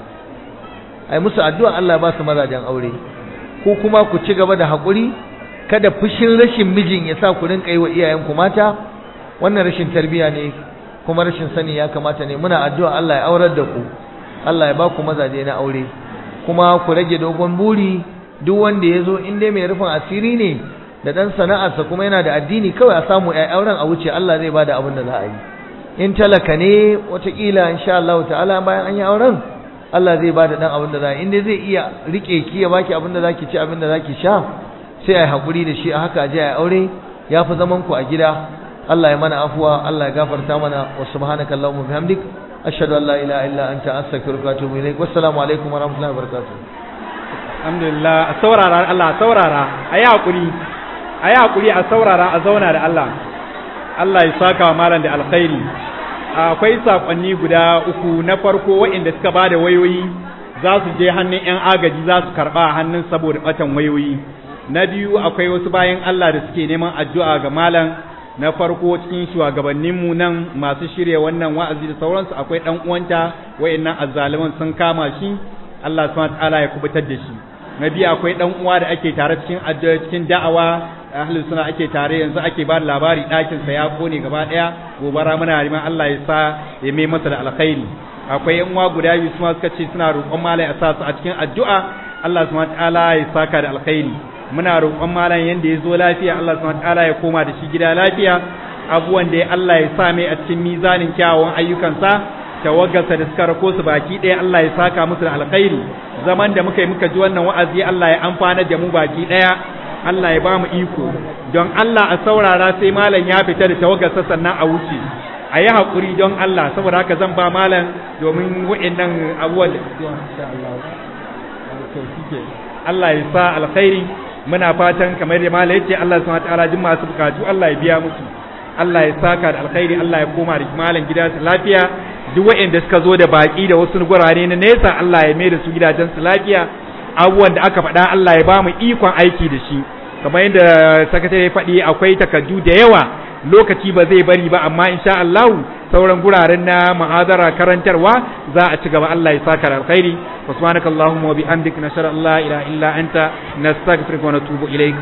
ai musu addu'a Allah ba su mazajen aure ko kuma ku ci gaba da haƙuri kada fushin rashin mijin ya sa ku rinka yi wa iyayenku mata wannan rashin tarbiya ne kuma rashin sani ya kamata ne muna addu'a Allah ya aurar da ku Allah ya ba ku mazaje na aure kuma ku rage dogon buri duk wanda ya zo in dai mai rufin asiri ne da dan sana'arsa kuma yana da addini kawai a samu ai auren a wuce Allah zai bada abin da za a yi in talaka ne watakila insha Allah ta'ala bayan an yi auren Allah zai bada dan abin da za a yi in dai zai iya rike ki ya baki abin da zaki ci abin da zaki sha sai ai hakuri da shi a haka je ai aure ya fi zaman ku a gida Allah ya mana afuwa Allah ya gafarta mana wa subhanaka allahumma bihamdik ashhadu an la ilaha illa anta astaghfiruka wa atubu ilaik wassalamu alaikum wa rahmatullahi wa barakatuh alhamdulillah a saurara Allah saurara ayi hakuri ayi hakuri a saurara a zauna da Allah Allah ya saka wa malam da alkhairi akwai sakonni guda uku na farko waɗanda suka ba da wayoyi za su je hannun 'yan agaji za su karɓa a hannun saboda ɓatan wayoyi na biyu akwai wasu bayan Allah da suke neman addu'a ga malam na farko cikin shugabanninmu nan masu shirya wannan wa'azi da sauransu akwai ɗan uwanta wayannan azzaliman sun kama shi Allah subhanahu ta'ala ya kubutar da shi na biyu akwai ɗan uwa da ake tare cikin addu'a cikin da'awa ahlus suna ake tare yanzu ake ba da labari ɗakin sa ya kone gaba ɗaya gobara muna neman Allah ya sa ya mai masa da alkhairi akwai yan uwa guda biyu su suka ce suna roƙon malai a sa su a cikin addu'a Allah subhanahu ta'ala ya saka da alkhairi muna roƙon malam yanda ya zo lafiya Allah subhanahu ta'ala ya koma da shi gida lafiya abubuwan da Allah ya sa mai a cikin mizanin kyawawan ayyukansa tawaggarsa da suka rako su baki ɗaya Allah ya saka musu da alkhairi zaman da muka yi muka ji wannan wa'azi Allah ya amfana da mu baki ɗaya Allah ya ba mu iko don Allah a saurara sai malam ya fita da tawaggarsa sannan a wuce a yi haƙuri don Allah saboda haka zan ba malam domin wa'annan abubuwan Allah ya sa alkhairi muna fatan kamar da malai yace Allah subhanahu wataala jin masu bukatu Allah ya biya musu Allah ya saka da alkhairi Allah ya koma da malam gida su lafiya duk waɗanda suka zo da baki da wasu gurare na nesa Allah ya mai da su gidajen su lafiya abubuwan da aka faɗa Allah ya ba mu ikon aiki da shi kamar yadda sakatare ya faɗi akwai takardu da yawa lokaci ba zai bari ba amma insha Allah sauran guraren na ma'azara karantarwa za a ci gaba Allah ya saka da alkhairi subhanakallahumma wa bihamdika nashhadu an la ilaha illa anta nastaghfiruka wa natubu ilaik